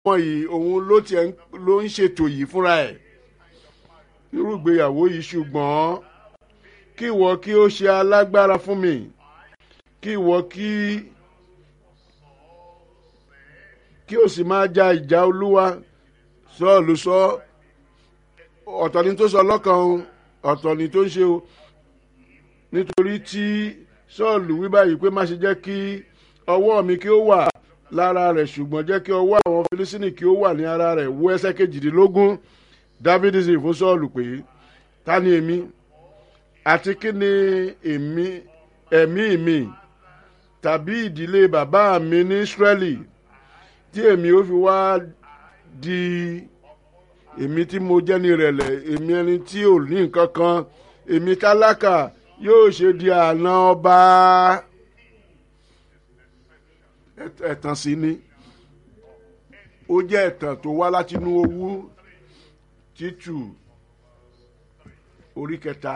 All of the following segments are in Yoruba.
ọmọ yìí òun ló tiẹ̀ ló ń ṣètò yìí fúnra ẹ̀ irú ìgbéyàwó yìí ṣùgbọ́n kí ìwọ kí ó ṣe alágbára fún mi kí ìwọ kí kí o sì máa ja ìjà olúwa sọ́ọ̀lù sọ ọ̀tọ̀ ni tó sọ lọ́kàn o ọ̀tọ̀ ni tó ń ṣe o nítorí tí sọ́ọ̀lù wí báyìí pé má ṣe jẹ́ kí ọwọ́ mi kí ó wà lára rẹ̀ ṣùgbọ́n jẹ́ kí ọwọ́ àwọn filisini kí ó wà ní ara rẹ̀ wo ẹsẹ̀ kejìdínlógún dávidi sì fún sọ́ọ̀lù pé ta ni èmi àti kí ni èmi ẹ̀mí mi tàbí ìdílé bàbá mi ní israẹli tí èmi ó fi wá di èmi tí mo jẹ́ ní ìrẹ̀lẹ̀ èmi ẹni tí ò ní nǹkan kan èmi tálákà yóò ṣe di àná ọba ẹ̀tàn sí ni ó jẹ́ ẹ̀tàn tó wá látinú owó títù orí kẹta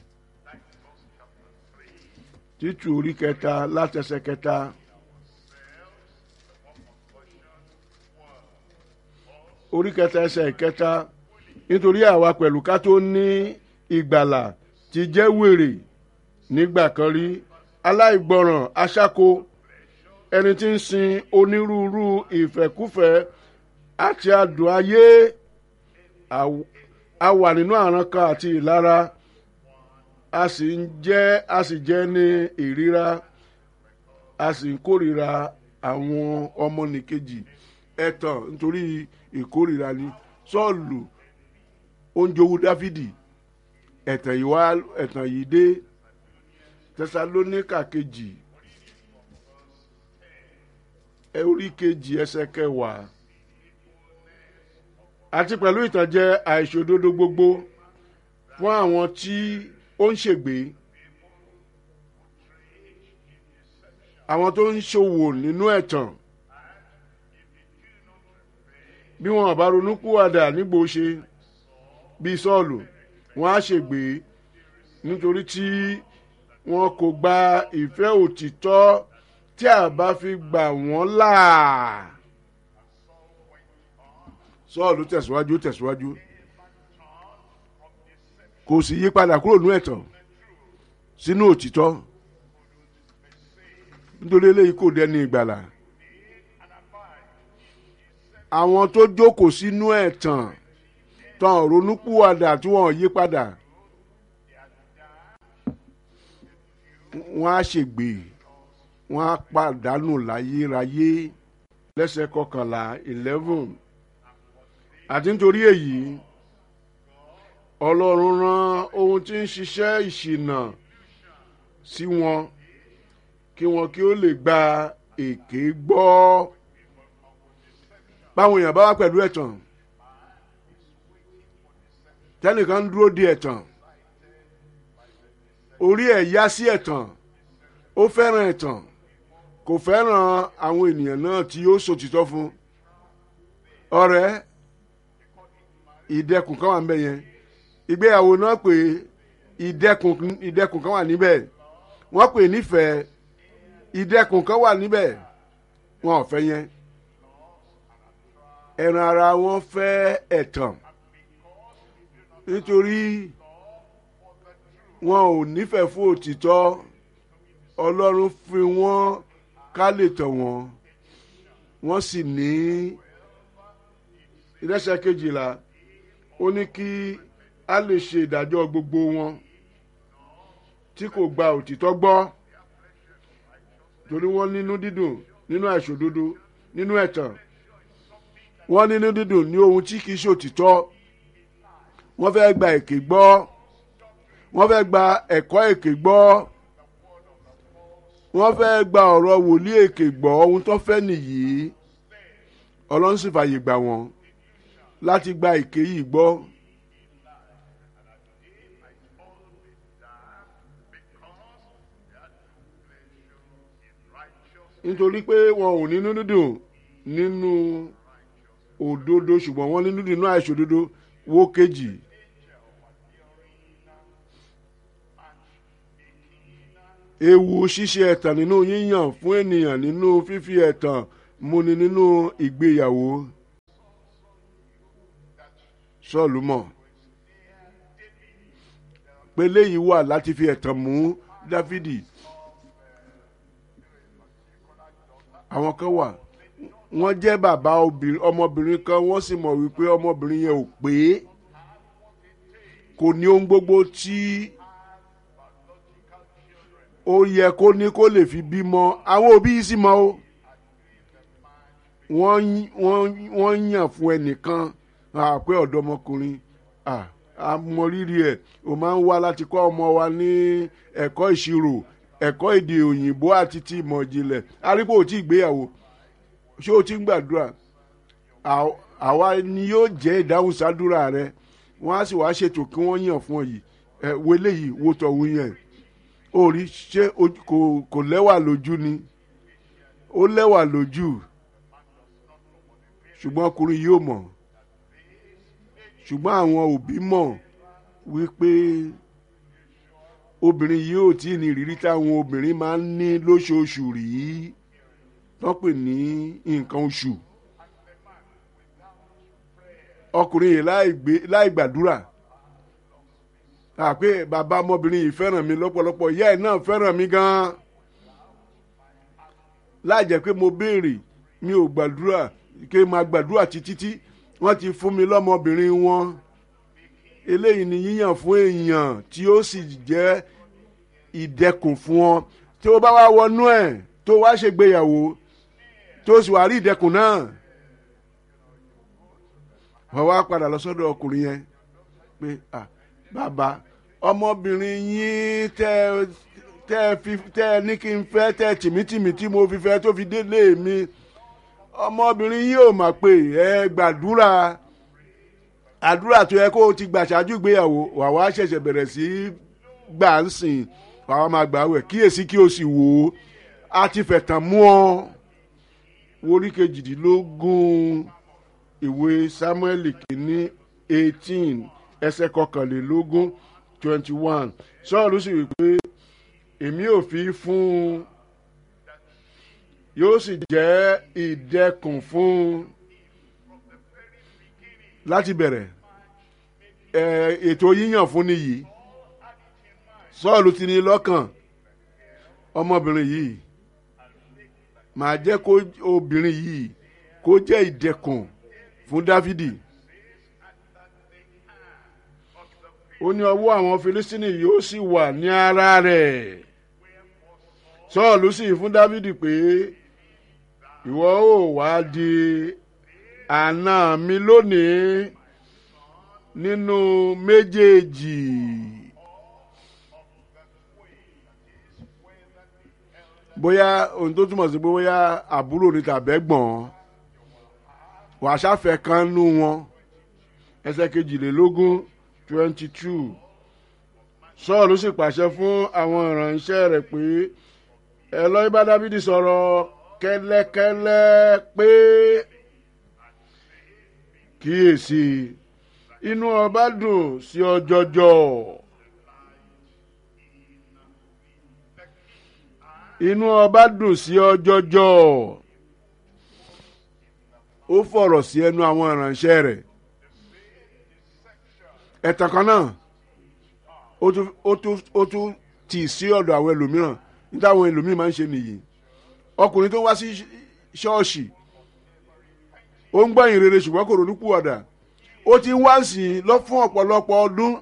títù orí kẹta látẹsẹ̀ kẹta. orí kẹta ẹsẹ̀ kẹta nítorí àwa pẹ̀lú ká tó ní ìgbàlà ti jẹ́ wèrè nígbà kan rí aláìgbọràn aṣáko ẹni tí ń sin onírúurú ìfẹ́kúfẹ́ àti adùn ayé a wà nínú àrankàn àti ìlara a sì ń jẹ́ a sì jẹ́ ní ìríra a sì ń kórìíra àwọn ọmọnìkejì ẹ̀tàn nítorí ìkórìíra ni sọ́ọ̀lù oúnjẹ owó dáfídì ẹ̀tàn yìí wá ẹ̀tàn yìí dé tẹsalóníkà kejì orí kejì ẹsẹ̀ kẹwàá àti pẹ̀lú ìtànjẹ àìṣòdodo gbogbo fún àwọn tí ó ń ṣègbè àwọn tó ń ṣòwò nínú ẹ̀tàn bí wọn bá ronú kúwàdà nígbò ṣe bíi sọ́ọ̀lù wọn á ṣègbè nítorí tí wọn kò gba ìfẹ́ òtítọ́ tí a bá fi gbà wọ́n là. sọ́ọ̀lù tẹ̀síwájú tẹ̀síwájú kò sì yí padà kúrò nínú ẹ̀tàn sínú òtítọ́ nítorí eléyìí kò dẹni ìgbàlà àwọn tó jókòó sínú ẹ̀tàn tán ronúpìwàdà tí wọ́n yí padà wọ́n á ṣègbè wọ́n á pàdánù láyérayé lẹ́sẹ̀ kọkànlá eleven àti nítorí èyí ọlọ́run rán ohun tí ń ṣiṣẹ́ ìṣìnà sí wọn kí wọn kí ó lè gba èké gbọ́ báwọn èèyàn bá wá pẹ̀lú ẹ̀tàn tẹ́nìkan ń dúró di ẹ̀tàn orí ẹ̀ yá sí ẹ̀tàn ó fẹ́ràn ẹ̀tàn kò fẹ́ràn àwọn ènìyàn náà tí ó sòtítọ́ fún ọ̀rẹ́ ìdẹkùn kan wà ń bẹ yẹn ìgbéyàwó náà pé ìdẹkùn ìdẹkùn kan wà níbẹ̀ wọ́n pè nífẹ̀ẹ́ ìdẹkùn kan wà níbẹ̀ wọn ò fẹ́ yẹn ẹran ara wọn fẹ́ ẹ̀tàn nítorí wọn ò nífẹ̀ẹ́ fún òtítọ́ ọlọ́run fi wọ́n ká lè tàn wọ́n wọ́n sì ní ìrẹsẹ̀ kejìlá ó ní kí a lè ṣe ìdájọ́ gbogbo wọn tí kò gba òtítọ́ gbọ́ torí wọ́n nínú dídùn nínú àìṣòdodo nínú ẹ̀tàn wọ́n nínú dídùn ní ohun tí kìí ṣòtítọ́ wọ́n fẹ́ gba èké gbọ́ wọ́n fẹ́ gba ẹ̀kọ́ èké gbọ́ wọ́n fẹ́ gba ọ̀rọ̀ wòlíì èké gbọ́ ohun tó fẹ́ nìyí ọlọ́run sì fàyè gbà wọ́n láti gba èké yìí gbọ́. nítorí pé wọn ò nínú dídùn nínú òdodo ṣùgbọ́n wọ́n nínú dídùn nínú àìṣòdodo wó kejì. ewu ṣíṣe ẹ̀tàn nínú yíyàn fún ènìyàn nínú fífi ẹ̀tàn múni nínú ìgbéyàwó sọ́ọ̀lù mọ̀ pé léyìí wà láti fi ẹ̀tàn mú dáfídì àwọn kan wà wọ́n jẹ́ bàbá ọmọbìnrin kan wọ́n sì mọ̀ wípé ọmọbìnrin yẹn ò pé kò ní ohun gbogbo tí ó yẹ kó ní kó lè fi bímọ àwọn òbí yìí sì mọ̀ o wọ́n yàn fún ẹnìkan pé ọ̀dọ́mọkùnrin àmọ̀rírì ẹ̀ o máa ń wá láti kọ́ ọmọ wa ní ẹ̀kọ́ ìṣirò ẹ̀kọ́ èdè òyìnbó àti ti ìmọ̀ ìjìnlẹ̀ arípò ò tí ì gbéyàwó ṣé o ti ń gbàdúrà àwa ni yóò jẹ́ ìdáhùn sádúrà rẹ wọ́n á sì wá ṣètò kí wọ́n yàn fún ọ yìí ẹ wo eléyìí wo tọ̀hún yẹn ó rí ṣé kò lẹ́wà lójú ni ó lẹ́wà lójú ṣùgbọ́n ọkùnrin yóò mọ̀ ṣùgbọ́n àwọn òbí mọ̀ wípé obìnrin yìí ò tí ì ní ìrírí táwọn obìnrin máa ń ní lóṣooṣù rí wọ́n pè ní nǹkan oṣù ọkùnrin yìí láì gbàdúrà àpé bàbá ọmọbìnrin yìí fẹ́ràn mi lọ́pọ̀lọpọ̀ ìyá ẹ̀ náà fẹ́ràn mi gan-an láì jẹ́ pé mo béèrè mi ò gbàdúrà kí n máa gbàdúrà títí tí wọ́n ti fún mi lọ́mọbìnrin wọn eléyìí ni yíyàn fún èèyàn tí ó sì jẹ́ ìdẹkùn fún ọ tí ó bá wá wọnú ẹ̀ tó wá ṣègbéyàwó tó sì wá rí ìdẹkùn náà wọ́n wá padà lọ sọ́dọ̀ ọkùnrin yẹn pé ah bàbá ọmọbìnrin yín tẹ́ tẹ́ fi tẹ́ ní kí n fẹ́ tẹ́ tìmítìmí tí mo fi fẹ́ tó fi délé mi ọmọbìnrin yìí ò mà pé ẹ gbàdúrà àdúrà tó yẹ kó o ti gbà ṣáájú ìgbéyàwó wà wá ṣẹ̀ṣẹ̀ bẹ̀rẹ̀ sí gbà ń sìn wà wá máa gbà wẹ̀ kíyèsí kí o sì wò ó a ti fẹ̀tàn mú ọ worí kejìdínlógún ìwé samuel kìíní eighteen ẹsẹ̀ kọkànlélógún twenty one sọ́ọ̀lù sì wí pé èmi ò fi fún un yóò sì jẹ́ ìdẹkùn fún un láti bẹ̀rẹ̀ ètò yíyàn fún nìyí sọ́ọ̀lù ti ní lọ́kàn ọmọbìnrin yìí màá jẹ́ kó obìnrin yìí kó jẹ́ ìdẹkùn fún dávidi ó ní ọwọ́ àwọn filistini yóò sì wà ní ara rẹ̀ sọ́ọ̀lù sì fún dávidi pé ìwọ ò wá di àna mi lónìí nínú méjèèjì. bóyá ohun tó túmọ̀ sí pé bóyá àbúrò ni tàbẹ́gbọ̀n wàá ṣàfẹ́ kan nú wọn ẹsẹ̀ kejìlélógún twenty two sọ́ọ̀lù sì pàṣẹ fún àwọn ìránṣẹ́ rẹ̀ pé ẹ lọ bá dábìdì sọ̀rọ̀ kẹ́lẹ́kẹ́lẹ́ pé kíyèsí inú ọba dùn sí ọ jọjọ. inú ọba dùn sí ọ jọjọ. ó fọ̀rọ̀ sí ẹnu àwọn ìránṣẹ́ rẹ̀ ẹ̀tàn kan náà ó tún tì sí ọ̀dọ̀ àwọn ẹlòmíràn níta àwọn ẹlòmíràn máa ń ṣe nìyí ọkùnrin tó wá sí ṣọ́ọ̀ṣì ó ń gbọ́ ìrere ṣùgbọ́n kò ronú pùwàdà ó ti ń wá sí i lọ fún ọ̀pọ̀lọpọ̀ ọdún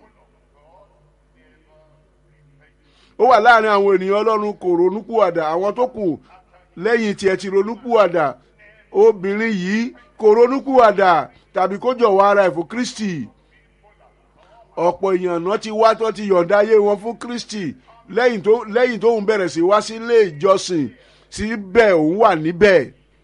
ó wà láàrin àwọn ènìyàn ọlọ́run kò ronú pùwàdà àwọn tó kù lẹ́yìn tiẹ̀ ti ronú pùwàdà obìnrin yìí kò ronú pùwàdà tàbí kó jọ̀wọ́ ara ẹ̀ fún kristi ọ̀pọ̀ èèyàn náà ti wá tó ti yọ̀ǹda ayé wọn fún kristi lẹ́yìn tó lẹ́yìn tóun bẹ̀rẹ̀ sí wá sílé ìjọsìn síbẹ̀ òun wà níbẹ̀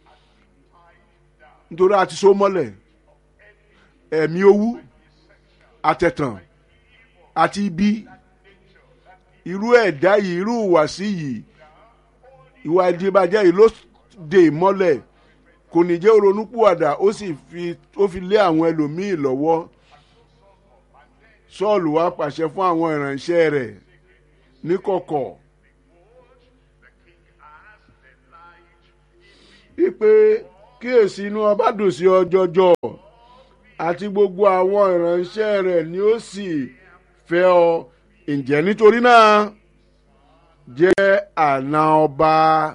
nítorí a ti so mọ́lẹ̀ ẹ̀mí owú àtẹ̀tàn àti ibi irú ẹ̀dá yìí irú ìwàsí yìí ìwà ìdìbàjẹ́ yìí ló dè mọ́lẹ̀ kò ní jẹ́ ronúpùwàdà ó sì fi ó fi lé àwọn ẹlòmíì lọ́wọ́ sọ́ọ̀lù wá pàṣẹ fún àwọn ìránṣẹ́ rẹ̀ níkọ̀kọ̀ wípé kíyèsí inú ọba dùn sí ọjọjọ àti gbogbo àwọn ìránṣẹ́ rẹ̀ ni ó sì fẹ́ ọ ǹjẹ́ nítorí náà jẹ́ àna ọba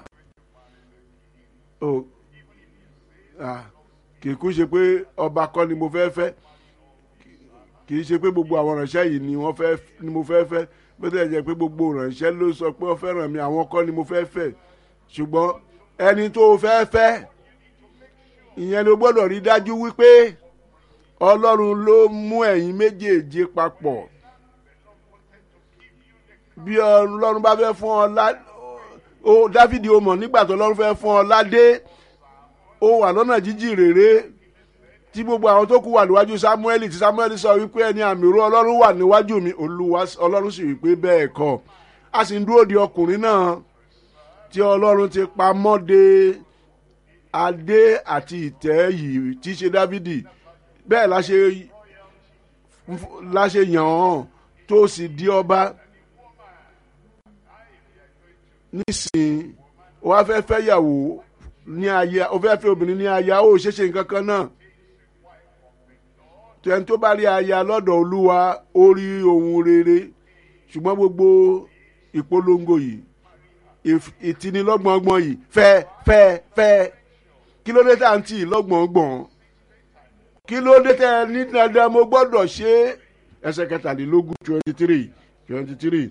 oh, ah, kì í kú ṣe pé ọba kọ́ ni mo fẹ́ fẹ́ kì í ṣe pé gbogbo àwọn ìránṣẹ́ yìí ni wọ́n fẹ́ ni mo fẹ́ fẹ́ bó tilẹ̀ jẹ́ pé gbogbo ìránṣẹ́ ló sọ pé wọ́n fẹ́ràn mi àwọn kọ́ ni mo fẹ́ fẹ́ ṣùgbọ́n ẹni tó fẹ́ fẹ́ ìyẹn ló gbọ́dọ̀ rí dájú wípé ọlọ́run ló mú ẹ̀yin méjèèjì papọ̀ bí ọlọ́run bá fẹ́ fún ọ lá ó dáfídì ó mọ̀ nígbà tó ọlọ́run fẹ́ fún ọ ládé ó wà lọ́nà jíjìn réré tí gbogbo àwọn tó kù wà níwájú samuel tí samuel sọ wípé ẹni àmì ìró ọlọ́run wà níwájú mi olúwa ọlọ́run sì wípé bẹ́ẹ̀ kọ́ a sì ń dúró de ọkùnrin náà tí ọlọ́run ti pamọ́ de adé àti ìtẹ́ yìí tí í ṣe dávidi bẹ́ẹ̀ la ṣe la ṣe yàn án tó sì di ọba nísìnyí o wá fẹ́ fẹ́ yàwó ní aya o fẹ́ fẹ́ obìnrin ní aya ó ṣeéṣe nǹkan kan náà tẹni tó bá rí aya lọ́dọ̀ olúwa ó rí ohun rere ṣùgbọ́n gbogbo ìpolongo yìí ìtinilọ́gbọ̀ngbọ̀n yìí fẹ́ fẹ́ fẹ́ kí ló dé tá à ń tì í lọ́gbọ̀ngbọ̀n kí ló dé tẹ́ ẹ ní dandan mo gbọ́dọ̀ ṣe ẹsẹ̀ kẹtàlélógún twenty three twenty three.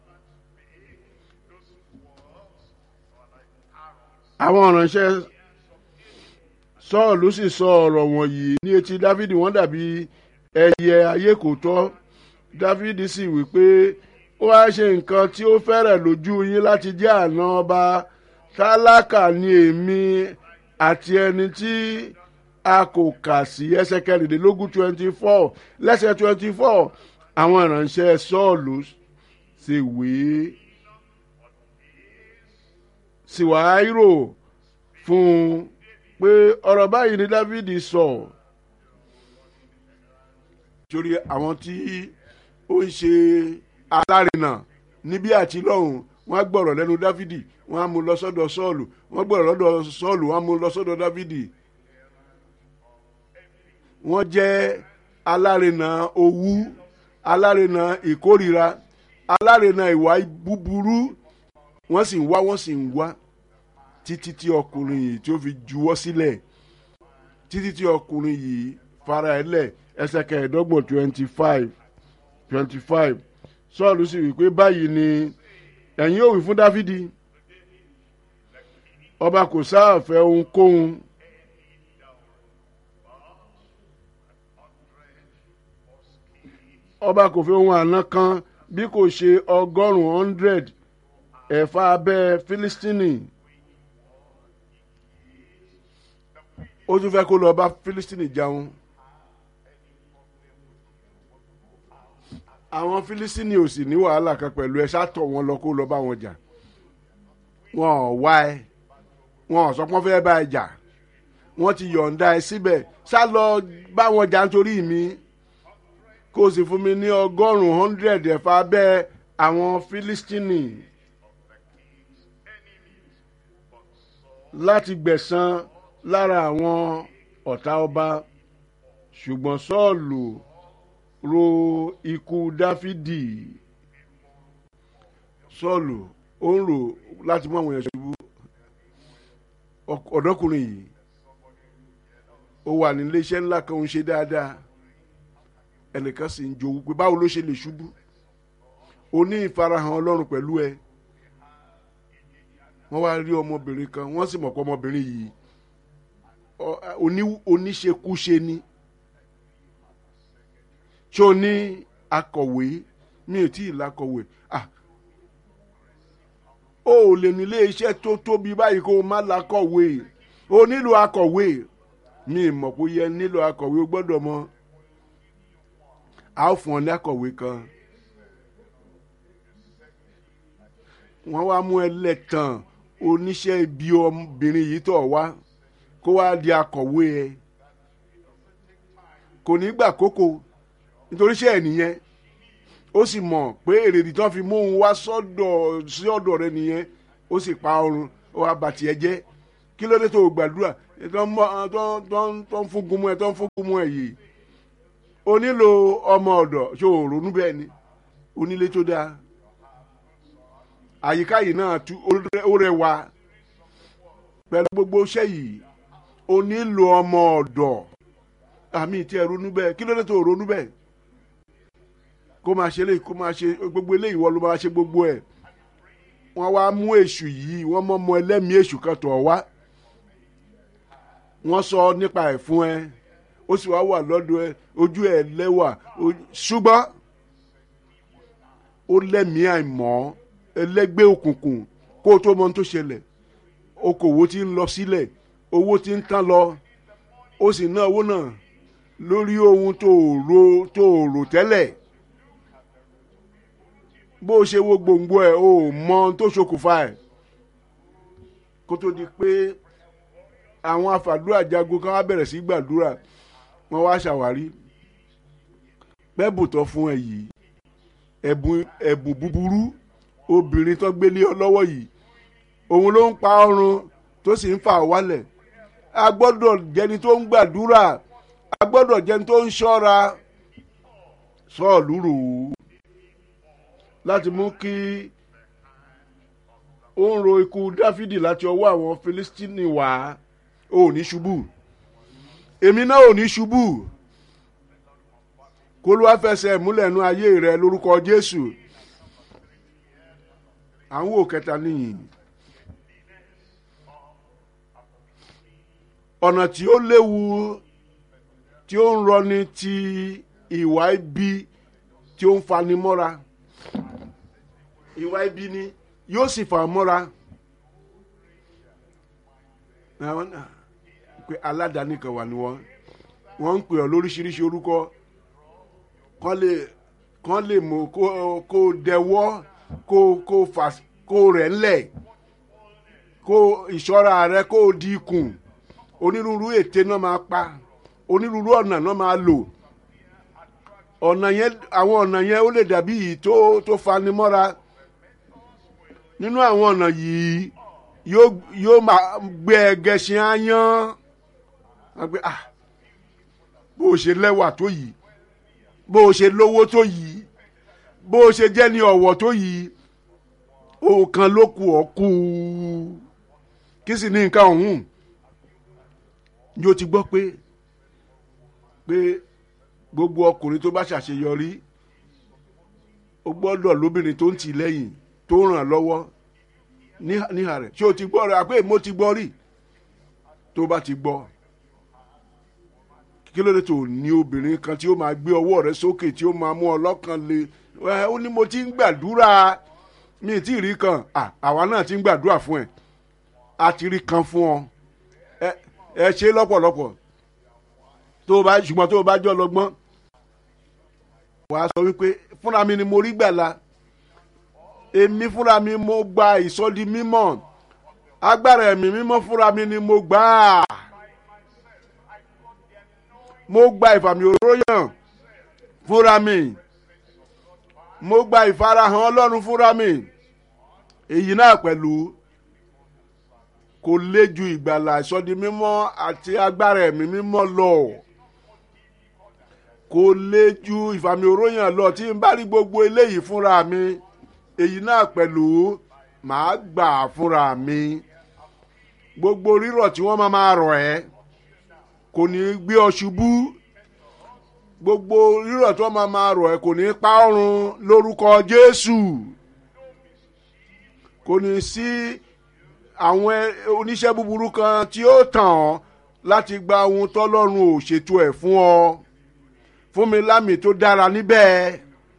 àwọn ìránṣẹ́ sọ́ọ̀lù sì sọ ọ̀rọ̀ wọ̀nyí ní etí dávidi wọ́n dàbí ẹyẹ ayé kò tọ́ dávidi sì wí pé ó wá ṣe nǹkan tí ó fẹ́rẹ̀ lójú yín láti jẹ́ àná ọba tálákà ni èmi àti ẹni tí a kò kà sí ẹsẹ̀ kẹrìndínlógún twenty four lẹ́sẹ̀ twenty four àwọn ìránṣẹ́ sọ́ọ̀lù sì wí sì wá rò fún un pé ọ̀rọ̀ báyìí ni dávidi sọ torí àwọn tí ó ń ṣe alárinà níbí àti lọ́hùn wọ́n á gbọ́rọ̀ lẹ́nu dávidi wọ́n á mú lọ sọ́dọ̀ sọ́ọ̀lù wọ́n gbọ́rọ̀ lọ́dọ̀ sọ́ọ̀lù wọ́n á mú lọ sọ́dọ̀ dávidi wọ́n jẹ́ alárinà owú alárinà ìkórira alárinà ìwà búburú wọ́n sì ń wá wọ́n sì ń wá títí tí ọkùnrin yìí tí ó fi juwọ́ sílẹ̀ títí tí ọkùnrin yìí fara ẹ̀ lẹ̀ ẹsẹ̀ kẹẹ̀ẹ́dọ́gbọ̀n twenty five twenty five sọ́ọ̀lù sì wí pé báyìí ni ẹ̀yin yóò wí fún dáfídì ọba kò sáàfẹ́ ohunkóhun ọba kò fẹ́ ohun àná kan bí kò ṣe ọgọ́rùn-ún hundred ẹ̀fà abẹ́ fílístínì ó tún fẹ́ kó lọ bá fílístínì jaun àwọn fílístínì ò sì ní wàhálà kan pẹ̀lú ẹ ṣàtọ̀ wọn lọ kó lọ bá wọn jà wọn ò wá ẹ wọn ò sọ pé wọn fẹ́ bá ẹ jà wọn ti yọ̀ǹda ẹ síbẹ̀ ṣá lọ bá wọn jà nítorí mi kó o sì fún mi ní ọgọ́rùn-ún hundred ẹ̀fà abẹ́ àwọn fílístínì. láti gbẹ̀san lára àwọn ọ̀tá ọba ṣùgbọ́n sọ́ọ̀lù ro ikú dáfídì sọ́ọ̀lù ó ń rò láti mú àwọn èèyàn ṣubú ọ̀dọ́kùnrin yìí ó wà ní iléeṣẹ́ ńlá kan ó ń ṣe dáadáa ẹnìkan sì ń jowú pé báwo ló ṣe lè ṣubú o ní ìfarahàn ọlọ́run pẹ̀lú ẹ wọ́n wá rí ọmọbìnrin kan wọ́n sì mọ̀ pé ọmọbìnrin yìí oníṣekúṣe ni ṣé o ní akọ̀wé mi ò tí ì lakọ̀wé ah o ò lè nílé iṣẹ́ tó tóbi báyìí kó o má lakọ̀wé o nílò akọ̀wé mi ì mọ̀ pé yẹ nílò akọ̀wé o gbọ́dọ̀ mọ̀ a ó fún ọ ní akọ̀wé kan wọ́n wá mú ẹlẹ́tàn oníṣẹ́ ibi ọmọbìnrin yìí tọ̀ wá kó wá di akọ̀wé ẹ kò ní gbà kókò nítorí iṣẹ́ ẹ̀ nìyẹn ó sì mọ̀ pé èrèdí tán fi mú òun wá sọ́dọ̀ sí ọ̀dọ̀ rẹ nìyẹn ó sì pa ọrùn ó wá bàtì ẹ jẹ́ kí ló dé tó o gbàdúrà tó ń fún gun mọ́ ẹ tó ń fún gun mọ́ ẹ yìí o nílò ọmọ ọ̀dọ̀ ṣé o ronú bẹ́ẹ̀ ni onílé tó dáa àyíká yìí náà tú ó rẹwà pẹ̀lú gbogbo iṣẹ́ yìí o nílò ọmọ ọ̀dọ̀ àmì tí ẹ ronú bẹ́ẹ̀ kí ló dé tó o ronú bẹ́ẹ̀ kó máa ṣe eléyìí kó máa ṣe gbogbo eléyìí wọ́n ló máa ṣe gbogbo ẹ̀ wọ́n wá mú èṣù yìí wọ́n mọ́ ọmọ ẹlẹ́mìí èṣù kan tọ̀ wá wọ́n sọ nípa ẹ̀ fún ẹ ó sì wá wà lọ́dọ̀ ẹ ojú ẹ lẹ́wà ṣùgbọ́n ó lẹ́mìí àìmọ́ ẹlẹ́gbẹ́ òkùnkùn kó o tó mọ ohun tó ṣẹlẹ̀ okòwò ti ń lọ sílẹ̀ owó ti ń tán lọ ó sì ná owó náà lórí ohun tó rò tó rò tẹ́lẹ̀ bó o ṣe wo gbòǹgbò ẹ̀ o ò mọ ohun tó ṣokùnfà ẹ̀ kó tó di pé àwọn afàdúrà jagun kan wá bẹ̀rẹ̀ sí gbàdúrà wọ́n wá ṣàwárí bẹ́ẹ̀bù tó fún ẹ yìí ẹ̀bùn ẹ̀bùn búburú obìnrin tó gbélé ọ lọ́wọ́ yìí òun ló ń pa ọrùn tó sì ń fà wálẹ̀ a gbọ́dọ̀ jẹni tó ń gbàdúrà a gbọ́dọ̀ jẹni tó ń ṣọ́ra sọ́ọ̀lù rò ó láti mú kí ó ń ro ikú dáfídì láti ọwọ́ àwọn filistini wá ò ní ṣubú èmi náà ò ní ṣubú kó ló wá fẹsẹ̀ múlẹ̀ nú ayé rẹ lórúkọ jésù àwọn òkẹta nìyí ọ̀nà tí ó léwu tí ó ń rọni ti ìwà ibi tí ó ń fani mọ́ra ìwà ibi ni yóò sì fà mọ́ra pé aládàáni kan wà ní wọn wọ́n ń pè ọ́ lóríṣiríṣi orúkọ kán lè kán lè mú kó kó dẹwọ́ kó kó fà kó rẹ̀ ńlẹ̀ kó ìṣọ́ra rẹ kó di ikùn onírúurú ète náà máa pa onírúurú ọ̀nà náà máa lò ọ̀nà yẹn àwọn ọ̀nà yẹn ó lè dàbí yìí tó tó fani mọ́ra nínú àwọn ọ̀nà yìí yóò yóò máa gbé ẹgẹṣin áyán wọ́n gbé ah bó o ṣe lẹ́wà tó yìí bó o ṣe lówó tó yìí bó o ṣe jẹ́ ní ọ̀wọ̀ tó yìí òkan ló kù ọ́ kú kí sì ní nǹkan ọ̀hún ni o ti gbọ́ pé pé gbogbo ọkùnrin tó bá ṣàṣeyọrí ó gbọ́dọ̀ lóbìnrin tó ń tì lẹ́yìn tó ràn lọ́wọ́ níhà rẹ̀ ṣé o ti gbọ́ rẹ̀ àpé mo ti gbọ́ rí tó bá ti gbọ́ kí ló dé tó ní obìnrin kan tí ó máa gbé ọwọ́ rẹ sókè tí ó máa mú ọ lọ́kàn le ẹ ó ní mo ti ń gbàdúrà mi tí ì rí kan àwa náà ti ń gbàdúrà fún ẹ a ti rí kan fún ọ ẹ ẹ ṣe lọ́pọ̀lọpọ̀ tó o bá ṣùgbọ́n tó o bá jọ lọ́gbọ́n wàá sọ wípé fúnra mi ni mo rí gbàlà èmi fúnra mi mo gba ìsọdi mímọ́ agbára ẹ̀mí mímọ́ fúnra mi ni mo gbà á mo gba ìfàmì òróyàn fúnra mi mo gba ìfarahàn ọlọ́run fúnra mi èyí náà pẹ̀lú kò lé ju ìgbàlà ìsọdi mímọ́ àti agbára ẹ̀mí mímọ́ lọ kò lé ju ìfàmì òróyàn lọ tí n bá rí gbogbo eléyìí fúnra mi èyí náà pẹ̀lú màá gbà fúnra mi gbogbo rírọ̀ tí wọ́n máa máa rọ̀ ẹ́ kò ní gbé ọ ṣubú gbogbo rírọ̀ tí wọ́n máa máa rọ̀ ẹ́ kò ní pa ọrùn lórúkọ jésù kò ní sí àwọn oníṣẹ́ búburú kan tí ó tàn ọ́ láti gba ohun tọ́lọ́run ò ṣètò ẹ̀ fún ọ fún mi lámì tó dára níbẹ̀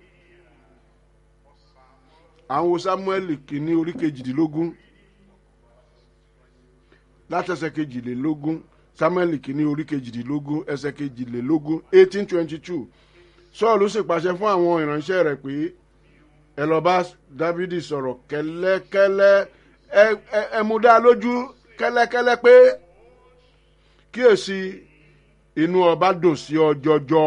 àwọn samuel kìíní orí kejìdínlógún látẹsẹ̀ kejìlélógún samuel kìíní orí kejìdínlógún ẹsẹ̀ kejìlélógún eighteen twenty two sọ́ọ̀lù sì pàṣẹ fún àwọn ìránṣẹ́ rẹ̀ pé ẹ lọ bá dávidi sọ̀rọ̀ kẹ́lẹ́kẹ́lẹ́ ẹ ẹ ẹ mú dá lójú kẹ́lẹ́kẹ́lẹ́ pé kíyèsí inú ọba dùn sí ọ jọjọ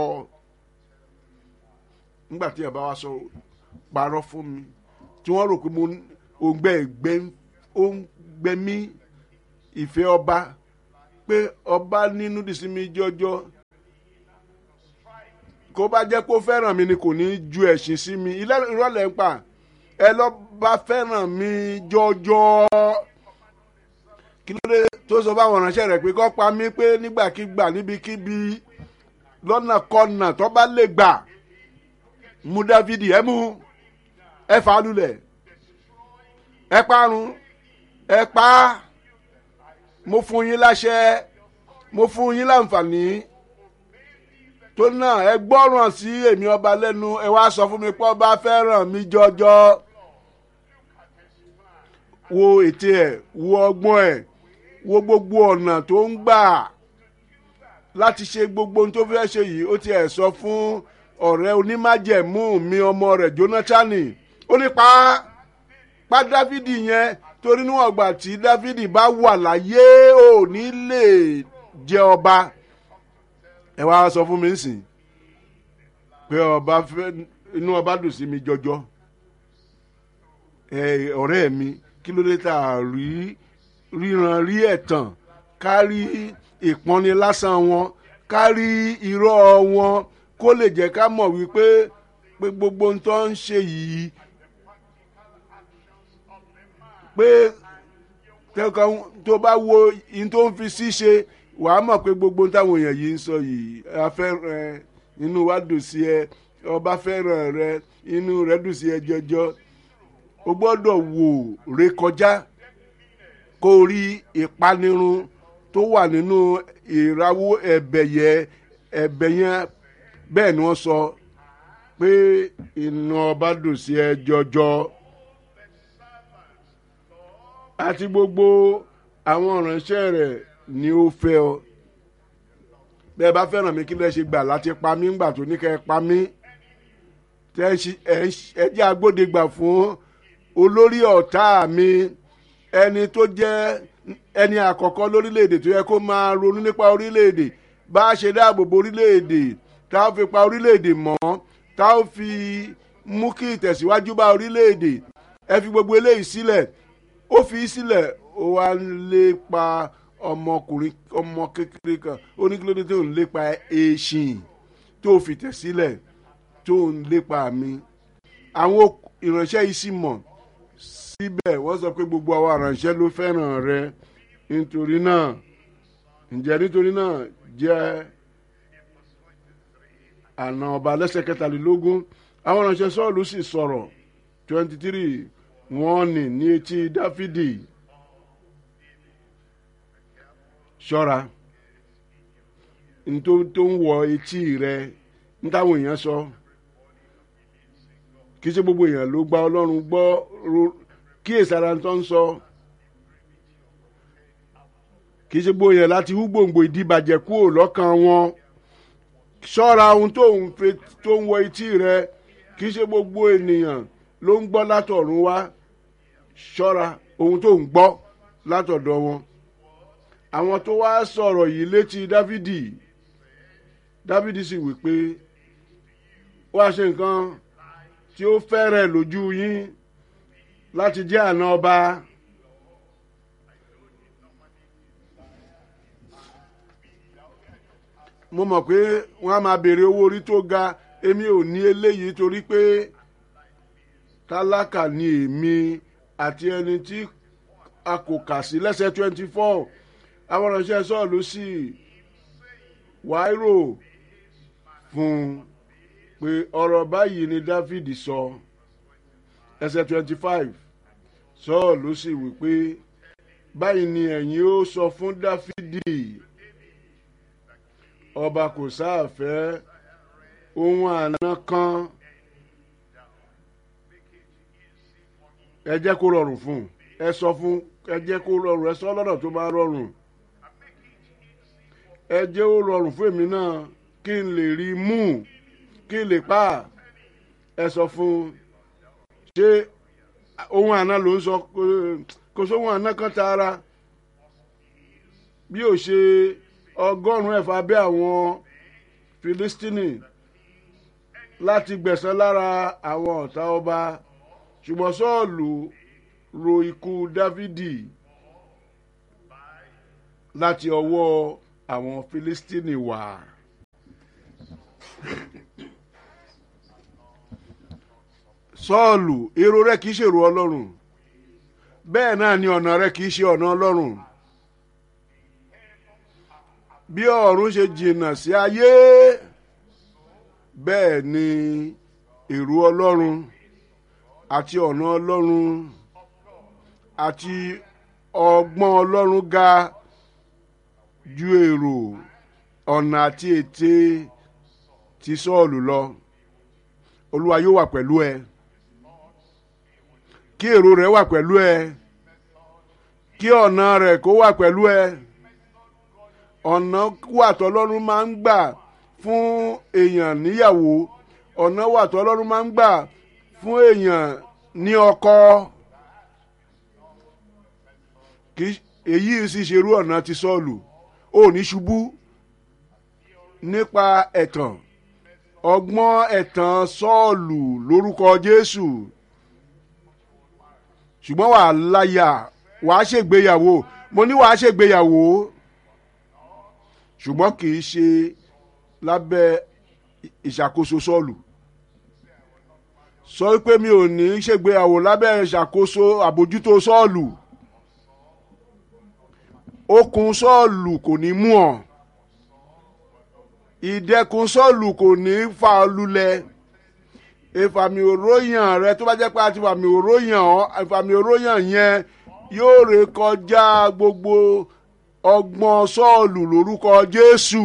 nígbà tí ẹ bá wá sọ parọ́ fún mi tí wọ́n rò pé mo òǹgbẹ ìgbẹ́ ó ń gbẹ mí ìfẹ́ ọba pé ọba nínú dìsímí jọjọ kó bá jẹ́ kó fẹ́ràn mi ni kò ní ju ẹ̀sìn sí mi ilé ìrọ̀lẹ́ ń pa ẹ lọ́ bá fẹ́ràn mi jọjọ kí ló dé tó sọ fáwọn ìránṣẹ́ rẹ̀ pé kó pa mí pé nígbàkigbà níbikíbi lọ́nà kọ́nà tó bá lè gbà mú dávidi ẹ mú ẹ fà á lulẹ̀ ẹ parun ẹ pa á mo fún yín láṣẹ mo fún yín láǹfààní tó náà ẹ gbọ́ràn sí èmi ọba lẹ́nu ẹ wá sọ fún mi pé ọba fẹ́ràn mi jọjọ wo ète ẹ̀ wo ọgbọ́n ẹ̀ wo gbogbo ọ̀nà tó ń gbà láti ṣe gbogbo ohun tó fẹ́ ṣe yìí ó ti ẹ̀ sọ fún ọ̀rẹ́ onímájẹ̀mú mi ọmọ rẹ̀ jónátánì ó ní pa pa dávidi yẹn torí níwọ̀n gbà tí dávidi bá wà láyé ò ní lè jẹ ọba ẹ wá sọ fún mi nsìn pé ọba fẹ́ inú ọba dùn sí mi jọjọ ẹ ọ̀rẹ́ mi kí ló dé tá a rí ríran rí ẹ̀tàn kárí ìpọ́nni lásán wọn kárí irọ́ wọn kó lè jẹ́ ká mọ̀ wípé pé gbogbo ohun tó ń ṣe yìí pé tó bá wo ihun tó ń fi sí ṣe wàá mọ̀ pé gbogbo ohun táwọn èèyàn yìí ń sọ yìí afẹ́ràn inú wa dùn sí ẹ ọba fẹ́ràn rẹ inú rẹ dùn sí ẹ jọjọ o gbọ́dọ̀ wò rékọjá kó rí ìpanirun tó wà nínú ìrawó ẹ̀bẹ̀ yẹ ẹ̀bẹ̀ yẹn bẹ́ẹ̀ ni wọ́n sọ pé inú ọba dùn sí ẹ jọjọ àti gbogbo àwọn ìránṣẹ́ rẹ̀ ni ó fẹ́ ọ bẹ́ẹ̀ bá fẹ́ràn mi kí lẹ́ ṣe gbà láti pa mí ńgbà tó ní kẹ́ ẹ pa mí ẹ jẹ́ agbódegbà fún olórí ọ̀tá mi ẹni tó jẹ́ ẹni àkọ́kọ́ lórílẹ̀‐èdè tó yẹ kó máa ronú nípa orílẹ̀‐èdè bá a ṣe dáàbò bo orílẹ̀‐èdè tá a fi pa orílẹ̀‐èdè mọ́ tá a fi mú kí ìtẹ̀síwájú bá orílẹ̀‐èdè ẹ fi gbogbo eléyìí sílẹ̀ ó fi sílẹ̀ ó wá ń lépa ọmọkùnrin ọmọ kékeré kan ó ní kí ló dé tó ń lépa èsìn tó fi tẹ̀ sílẹ̀ tó ń lépa mi àwọn ìránṣẹ́ yìí sì mọ̀ síbẹ̀ wọ́n sọ pé gbogbo àwọn aránṣẹ́ ló fẹ́ràn rẹ nítorí náà ǹjẹ́ nítorí náà jẹ́ àna ọba lẹ́sẹ̀ kẹtàlélógún àwọn aránṣẹ́ sọ́ọ̀lù sì sọ̀rọ̀ twenty three wọ́n nì ní etí dáfídì ṣọ́ra nítorí tó ń wọ etí rẹ ní táwọn èèyàn sọ kì í ṣe gbogbo èèyàn ló gba ọlọ́run gbọ́ kí èsàrà tó ń sọ kì í ṣe gbogbo èèyàn láti hú gbòǹgbò ìdíbàjẹ́ kúrò lọ́kàn wọn ṣọ́ra ohun tó ń fe tó ń wọ etí rẹ kì í ṣe gbogbo ènìyàn ló ń gbọ́ látọ̀run wá ṣọ́ra ohun tó ń gbọ́ látọ̀dọ̀ wọn àwọn tó wá sọ̀rọ̀ yìí létí dávidi dávidi sì wí pé wá ṣe nǹkan tí ó fẹ́rẹ̀ lójú yín láti jẹ́ àna ọba. mo mọ̀ pé wọ́n á máa béèrè owó orí tó ga èmi ò ní eléyìí torí pé tálákà ni èmi àti ẹni tí a kò kà sí lẹ́sẹ̀ twenty four àwọn ìránṣẹ́ sọ́ọ̀lù sì wáírò fún un pé ọ̀rọ̀ báyìí ni dáfídì sọ ẹsẹ̀ twenty five sọ́ọ̀lù sì wí pé báyìí ni ẹ̀yin ó sọ fún dáfídì ọba kò sáàfẹ́ ohun àná kan ẹ jẹ́ kó rọrùn fún un ẹ sọ fún ẹ jẹ́ kó rọrùn ẹ sọ lọ́nà tó bá rọrùn ẹ jẹ́ ó rọrùn fún èmi náà kí n lè rí i mú kí n lè pa ẹ sọ fún ṣé ohun àná ló ń sọ kò sóhun àná kan tààrà bí ó ṣe ọgọ́rùn-ún ẹ̀fà bẹ́ àwọn filistini láti gbẹ̀sán lára àwọn ọ̀tá ọba ṣùgbọ́n sọ́ọ̀lù ro ikú dávidi láti ọwọ́ àwọn filistini wá. sọ́ọ̀lù èrò rẹ kì í ṣèrò ọlọ́run bẹ́ẹ̀ náà ni ọ̀nà rẹ kì í ṣe ọ̀nà ọlọ́run bí ọ̀run ṣe jìnnà sí ayé bẹ́ẹ̀ ni èrò ọlọ́run àti ọ̀nà ọlọ́run àti ọgbọ́n ọlọ́run ga ju èrò ọ̀nà àti ète ti sọ́ọ̀lù lọ olúwa yóò wà pẹ̀lú ẹ kí èrò rẹ wà pẹ̀lú ẹ kí ọ̀nà rẹ kó wà pẹ̀lú ẹ ọ̀nà wà tọ́lọ́run máa ń gbà fún èèyàn níyàwó ọ̀nà wà tọ́lọ́run máa ń gbà fún èèyàn ní ọkọ kì èyí sì ṣerú ọ̀nà ti sọ́ọ̀lù ó ní ṣubú nípa ẹ̀tàn ọgbọ́n ẹ̀tàn sọ́ọ̀lù lórúkọ jésù ṣùgbọ́n wàá láyà wàá ṣègbéyàwó mo ní wàá ṣègbéyàwó ṣùgbọ́n kì í ṣe lábẹ́ ìṣàkóso sọ́ọ̀lù sọ pé mi ò ní ṣègbéyàwó lábẹ́ ìṣàkóso àbójútó sọ́ọ̀lù okùn sọ́ọ̀lù kò ní mú ọ ìdẹkùn sọ́ọ̀lù kò ní fa ọ lulẹ̀ ìfàmì òróyàn rẹ tó bá jẹ́ pé àti ìfàmì òróyàn ìfàmì òróyàn yẹn yóò ré kọjá gbogbo ọgbọ́n sọ́ọ̀lù lórúkọ jésù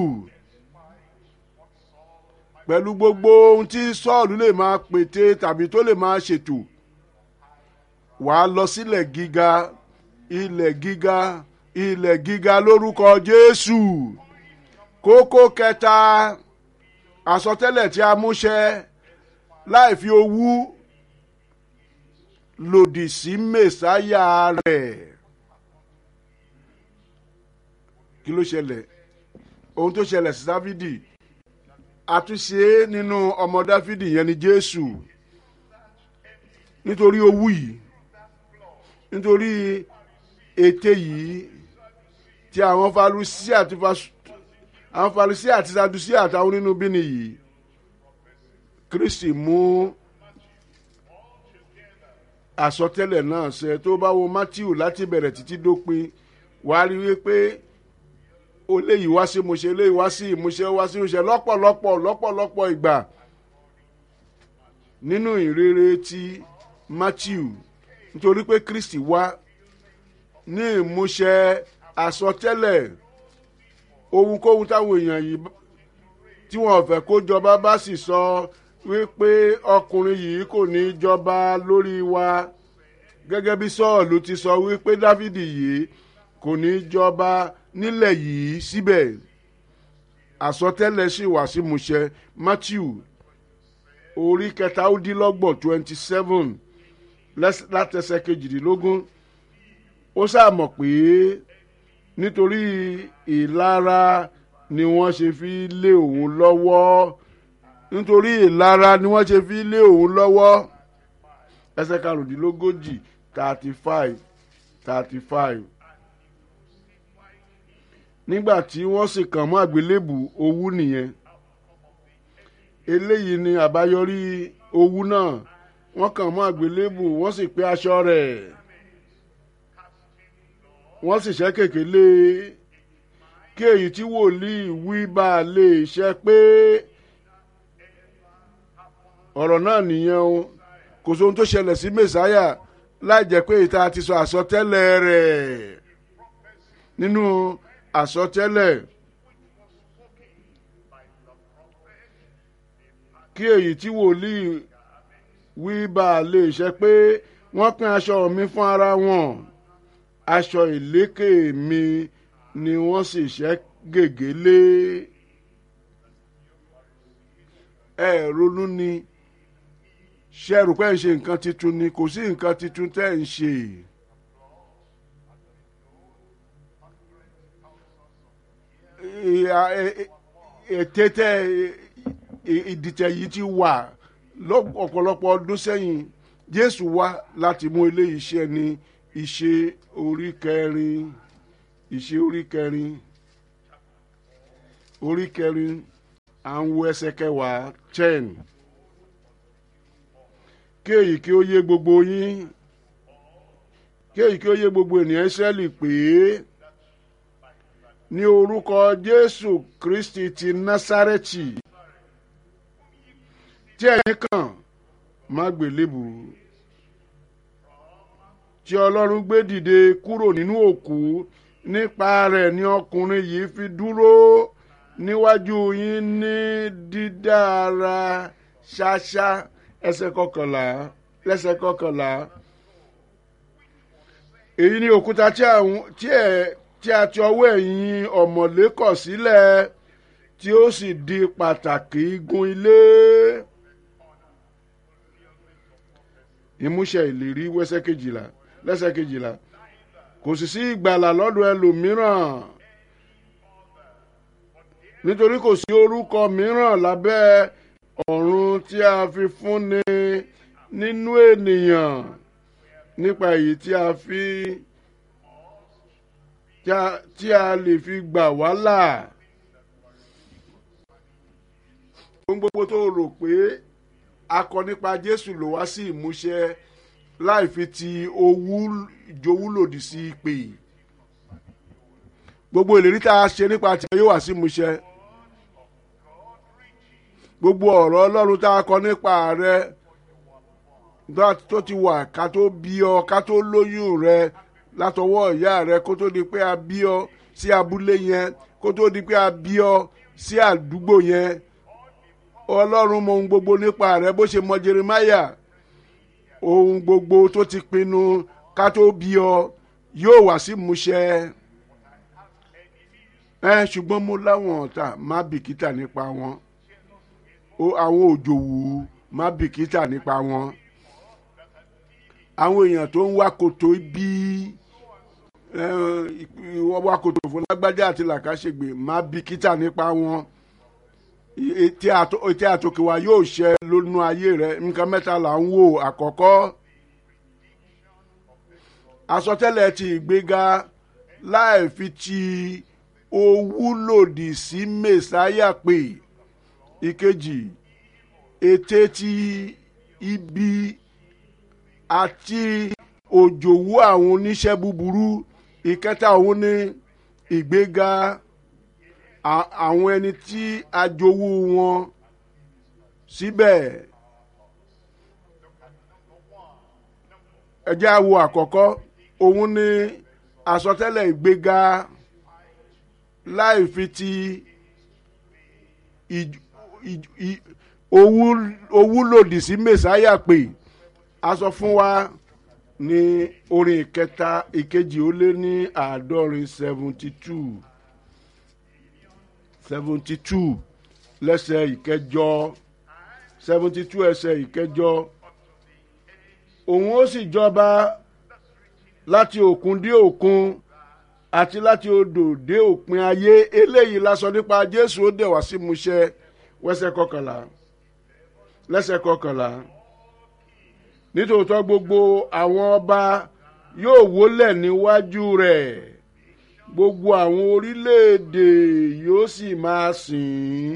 pẹ̀lú gbogbo ohun tí sọ́ọ̀lù lè máa pète tàbí tó lè máa ṣètò wàá lọ sílẹ̀ gíga ilẹ̀ gíga ilẹ̀ gíga lórúkọ jésù kókó kẹta àsọtẹ́lẹ̀ tí a múṣẹ láì fi owú lòdì sí mẹsáyà rẹ̀ kí ló ṣẹlẹ̀ ohun tó ṣẹlẹ̀ sí dáfídì àtúnṣe nínú ọmọ dáfídì yẹn ni jésù nítorí owú yìí nítorí ète yìí tí àwọn farusi àti àwọn farusi àti sadusi àtàwọn nínú bíni yìí kristi mú àsọtẹ́lẹ̀ náà ṣẹ tó bá wo matthew láti bẹ̀rẹ̀ títí dópin wàá rí wípé ó léyìí wá sí ìmúṣẹ léyìí wá sí ìmúṣẹ wá sí ìmúṣẹ lọ́pọ̀lọpọ̀ lọ́pọ̀lọpọ̀ ìgbà nínú ìrere ti matthew nítorí pé kristi wá ní ìmúṣẹ àsọtẹ́lẹ̀ ohunkóhun táwọn èèyàn yìí tí wọn fẹ́ kó jọba bá sì sọ wípé ọkùnrin yìí kò ní jọba lórí wa gẹ́gẹ́ bí sọ́ọ̀lù ti sọ wípé dávidi yìí kò ní jọba nílẹ̀ yìí síbẹ̀ àsọtẹ́lẹ̀ sì wá sí múṣẹ matthew orí kẹta ó dín lọ́gbọ̀n twenty seven látẹsẹ̀ kejìdínlógún ó sàmọ̀ pé nítorí ìlara ni wọ́n ṣe fi lé òun lọ́wọ́ nítorí ìlara ni wọ́n ṣe fi lé òun lọ́wọ́ ẹsẹ̀ karùndínlógójì thirty five thirty five nígbà tí wọ́n sì kàn mọ́ àgbélébù owú nìyẹn eléyìí ni àbáyọrí owú náà wọ́n kàn mọ́ àgbélébù wọ́n sì pé aṣọ rẹ̀ wọ́n sì ṣẹ́ kèké lé kí èyí tí wòlíì wí bá a lè ṣe pé ọ̀rọ̀ náà nìyẹn o kò sóhun tó ṣẹlẹ̀ sí mẹ́sáyà láì jẹ́ pé ìta ti sọ àsọtẹ́lẹ̀ rẹ̀ nínú àsọtẹ́lẹ̀ kí èyí tí wòlíì wí bá a lè ṣe pé wọ́n pín aṣọ mi fún ara wọn aṣọ ìlékè mi ni wọ́n sì ṣẹ́ gègé lé ẹ ronú ni ṣe rò pé ń ṣe nǹkan tuntun ni kò sí nǹkan tuntun tẹ́ ń ṣe. ète tẹ ìdìtẹ̀ yìí ti wà ọ̀pọ̀lọpọ̀ ọdún sẹ́yìn jésù wá láti mú eléyìí ṣe ni ìṣe orí kẹrin ìṣe orí kẹrin orí kẹrin à ń wo ẹsẹ kẹwàá ten kí èyí kí ó yé gbogbo yín kí èyí kí ó yé gbogbo ènìyàn Ísírẹ́lì pé ní orúkọ Jésù Kristi ti Násárẹ́tì tí ẹ̀yin kàn má gbélébù tí Ọlọ́run gbé dìde kúrò nínú òkú nípa rẹ̀ ni ọkùnrin yìí fi dúró níwájú yín ní dídára ṣáṣá ẹsẹ̀ kọkànlá lẹ́sẹ̀ kọkànlá èyí ni òkúta tí a ti ọwọ́ ẹ̀yin ọ̀mọ̀lé kọ̀ sílẹ̀ tí ó sì di pàtàkì igun ilé ìmúṣẹ ìlérí wẹ́sẹ̀ kejìlá lẹ́sẹ̀ kejìlá kò sì sí ìgbàlà lọ́dọ̀ ẹlòmíràn nítorí kò sí orúkọ mìíràn lábẹ́ ọ̀run tí a fi fúnni nínú ènìyàn nípa èyí tí a fi tí a lè fi gbà wá là ohun gbogbo tó rò pé a kọ nípa Jésù ló wá sí ìmúṣẹ láì fi ti owú ìjowú lòdì sí ìpè gbogbo ìlérí tá a ṣe nípa tí yóò wá sí ìmúṣẹ gbogbo ọ̀rọ̀ Ọlọ́run tá a kọ nípa rẹ tó ti wà ká tó bí ọ ká tó lóyún rẹ látọwọ́ ìyá rẹ kó tó di pé a bí ọ sí abúlé yẹn kó tó di pé a bí ọ sí àdúgbò yẹn Ọlọ́run mọ ohun gbogbo nípa rẹ bó ṣe mọ Jeremáyà ohun gbogbo tó ti pinnu ká tó bí ọ yóò wá sí ìmúṣẹ ẹ ṣùgbọ́n mo láwọn ọ̀tá má bìkítà nípa wọn àwọn òjòwú má bìkítà nípa wọn àwọn èèyàn tó ń wá kòtò bí wọ́n wá kòtò fún lágbájá àti làkàṣègbè má bìkítà nípa wọn etí àtòkè wa yóò ṣẹ lónú ayé rẹ nǹkan mẹ́ta là ń wò àkọ́kọ́ àsọtẹ́lẹ̀ ti ìgbéga láì fi ti owú lòdì sí mẹ́sáyà pé ìkejì ète ti ibi àti òjòwú àwọn oníṣẹ́ búburú ìkẹta òun ni ìgbéga àwọn ẹni tí a jowú wọn síbẹ̀ ẹ jẹ́ á wo àkọ́kọ́ òun ni àsọtẹ́lẹ̀ ìgbéga láì fi ti owú lòdì sí mẹ́sáyà pé a sọ fún wa ní orin ìkẹta ìkejì ó lé ní àádọ́rin seventy two seventy two lẹ́sẹ̀ ìkẹjọ seventy two ẹsẹ̀ ìkẹjọ òun ó sì jọba láti òkun dé òkun àti láti odò dé òpin ayé eléyìí la sọ nípa Jésù ó dẹ̀ wá sí múṣẹ wẹ́sẹ̀ kọkànlá lẹ́sẹ̀ kọkànlá nítòótọ́ gbogbo àwọn ọba yóò wólẹ̀ níwájú rẹ̀ gbogbo àwọn orílẹ̀-èdè yóò sì máa sìn ín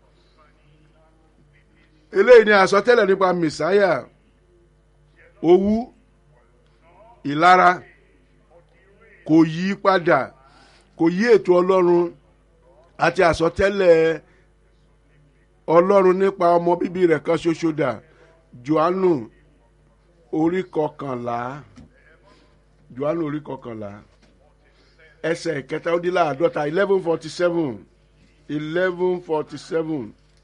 eléyìí ni àsọtẹ́lẹ̀ nípa mẹ̀sáyà owú ìlara kò yí padà kò yí ètò ọlọ́run àti àsọtẹ́lẹ̀ ọlọ́run nípa ọmọ bíbí rẹ̀ kan ṣoṣo dà johannu orí kọkànlá johannu orí kọkànlá ẹsẹ̀ ìkẹta ó dín láàdọ́ta eleven forty seven eleven forty seven.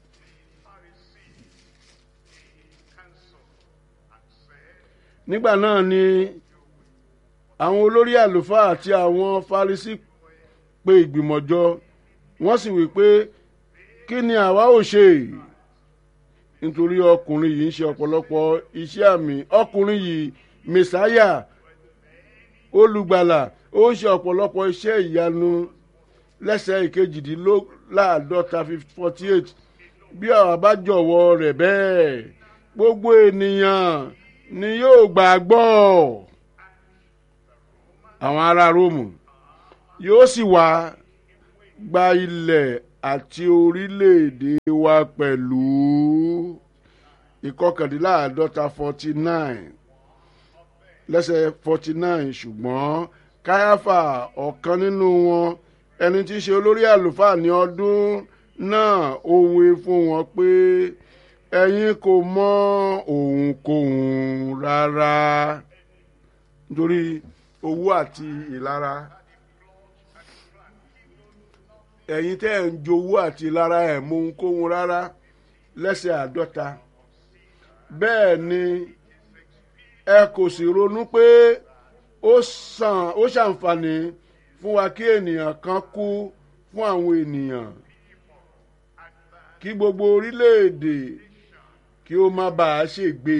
nígbà náà ni àwọn olórí àlùfáà àti àwọn Farisí pe ìgbìmọ̀ jọ wọ́n sì wí pé kí ni àwa ò ṣe nítorí ọkùnrin yìí ń ṣe ọ̀pọ̀lọpọ̀ iṣẹ́ àmì ọkùnrin yìí mẹsáyà olùgbàlà ó ń ṣe ọ̀pọ̀lọpọ̀ iṣẹ́ ìyanu lẹ́sẹ̀ ìkejìdínláàádọ́ta forty eight bí àwa bá jọ̀wọ́ rẹ̀ bẹ́ẹ̀ gbogbo ènìyàn ni yóò gbàgbọ́ àwọn ará róòmù yóò sì wá gba ilẹ̀ àti orílẹ̀-èdè wa pẹ̀lú ìkọkàndínláàádọ́ta forty nine lẹ́sẹ̀ forty nine ṣùgbọ́n káyáfà ọ̀kan nínú wọn ẹni tí í ṣe olórí àlùfáà ní ọdún náà ó wí fún wọn pé ẹ̀yin kò mọ òǹkòhùn rárá nítorí owó àti ìlara ẹ̀yin tẹ́ ẹ̀ ń jowó àti ìlara ẹ̀ mọ ohunkóhun rárá lẹ́sẹ̀ àádọ́ta bẹ́ẹ̀ ni ẹ kò sì ronú pé ó sàn ó ṣàǹfààní fún wa kí ènìyàn kan kú fún àwọn ènìyàn kí gbogbo orílẹ̀-èdè kí ó má bàa ṣègbè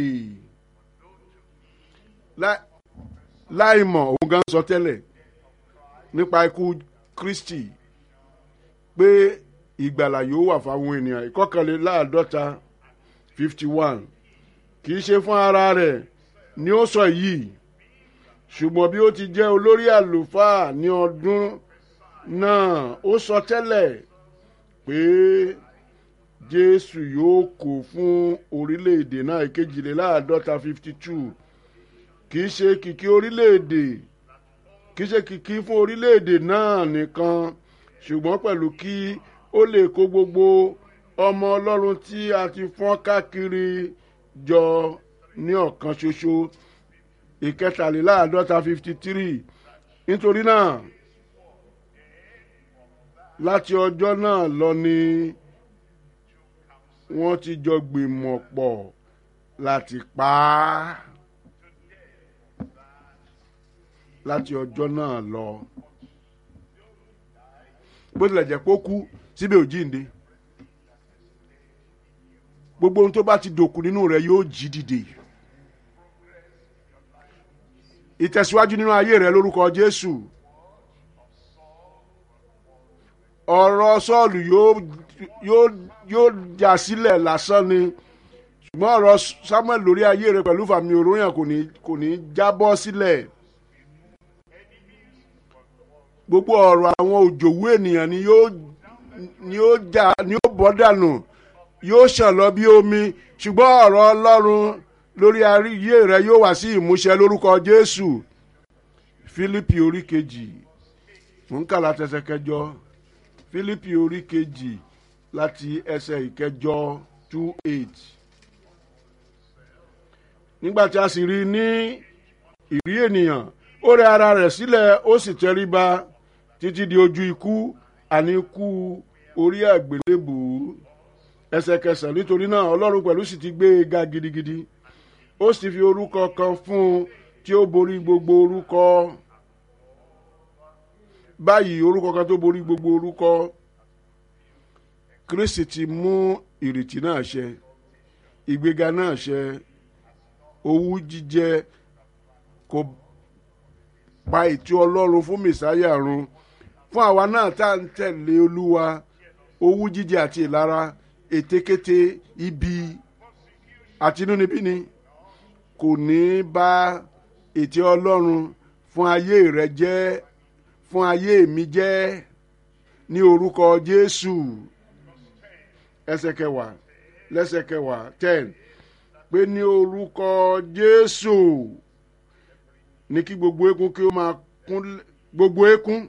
láì mọ̀ òun gan sọ tẹ́lẹ̀ nípa ikú Kristi pé ìgbàlà yóò wà fáwọn ènìyàn ìkọkànléláàádọ́ta fifty one kì í ṣe fún ara rẹ̀ ni ó sọ yìí ṣùgbọ́n bí ó ti jẹ́ olórí àlùfáà ní ọdún náà ó sọ tẹ́lẹ̀ pé Jésù yóò kó fún orílẹ̀-èdè náà ìkejìléláàádọ́ta fifty two kì í ṣe kìkì orílẹ̀-èdè kì í ṣe kìkì fún orílẹ̀-èdè náà nìkan ṣùgbọ́n pẹ̀lú kí ó lè kó gbogbo ọmọ Ọlọ́run tí a ti fọ́n káàkiri jọ ní ọ̀kan ṣoṣo ìkẹtàléláàádọ́ta fifty three nítorí náà láti ọjọ́ náà lọ ni wọ́n ti jọ gbìmọ̀ pọ̀ láti pa á láti ọjọ́ náà lọ bó tilẹ̀ jẹ́ pé ó kú síbẹ̀ ò jíǹde gbogbo ohun tó bá ti dòkú nínú rẹ̀ yóò jí dìde ìtẹ̀síwájú nínú ayé rẹ̀ lórúkọ Jésù ọ̀rọ̀ Sọ́ọ̀lù yóò yóò yóò já sílẹ̀ lásán ni ṣùgbọ́n ọ̀rọ̀ Samuel lórí ayé rẹ̀ pẹ̀lú fàmì òróyàn kò ní kò ní jábọ́ sílẹ̀ gbogbo ọ̀rọ̀ àwọn òjòwú ènìyàn ni yóò ni yóò já ni yóò bọ́ dànù yóò ṣàn lọ bí omi ṣùgbọ́n ọ̀rọ̀ Ọlọ́run lórí ayé rẹ yóò wá sí ìmúṣẹ lórúkọ Jésù Fílípì orí kejì mò ń kà láti ẹsẹ̀ kẹjọ Fílípì orí kejì láti ẹsẹ̀ ìkẹjọ two eight nígbà tí a sì rí ní ìrí ènìyàn ó rẹ ara rẹ̀ sílẹ̀ ó sì tẹríba títí di ojú ikú àní ikú orí àgbélébùú ẹsẹ̀ kẹsàn-án nítorí náà Ọlọ́run pẹ̀lú sì ti gbé e ga gidigidi ó sì fi orúkọ kan fún un tí ó borí gbogbo orúkọ báyìí orúkọ kan tó borí gbogbo orúkọ Kristi ti mú ìrètí náà ṣẹ ìgbéga náà ṣẹ owú jíjẹ kò pa ètò Ọlọ́run fún mẹsáyà run fún àwa náà tá à ń tẹ̀lé Olúwa owú jíjẹ àti ìlara ètekéte ibi àti inúnibíni kò ní bá ètò Ọlọ́run fún ayé rẹ jẹ́ fún ayé mi jẹ́ ní orúkọ Jésù ẹsẹ̀ kẹwàá lẹ́sẹ̀ kẹwàá ten pé ní orúkọ Jésù ní kí gbogbo eékún kí ó máa kún gbogbo eékún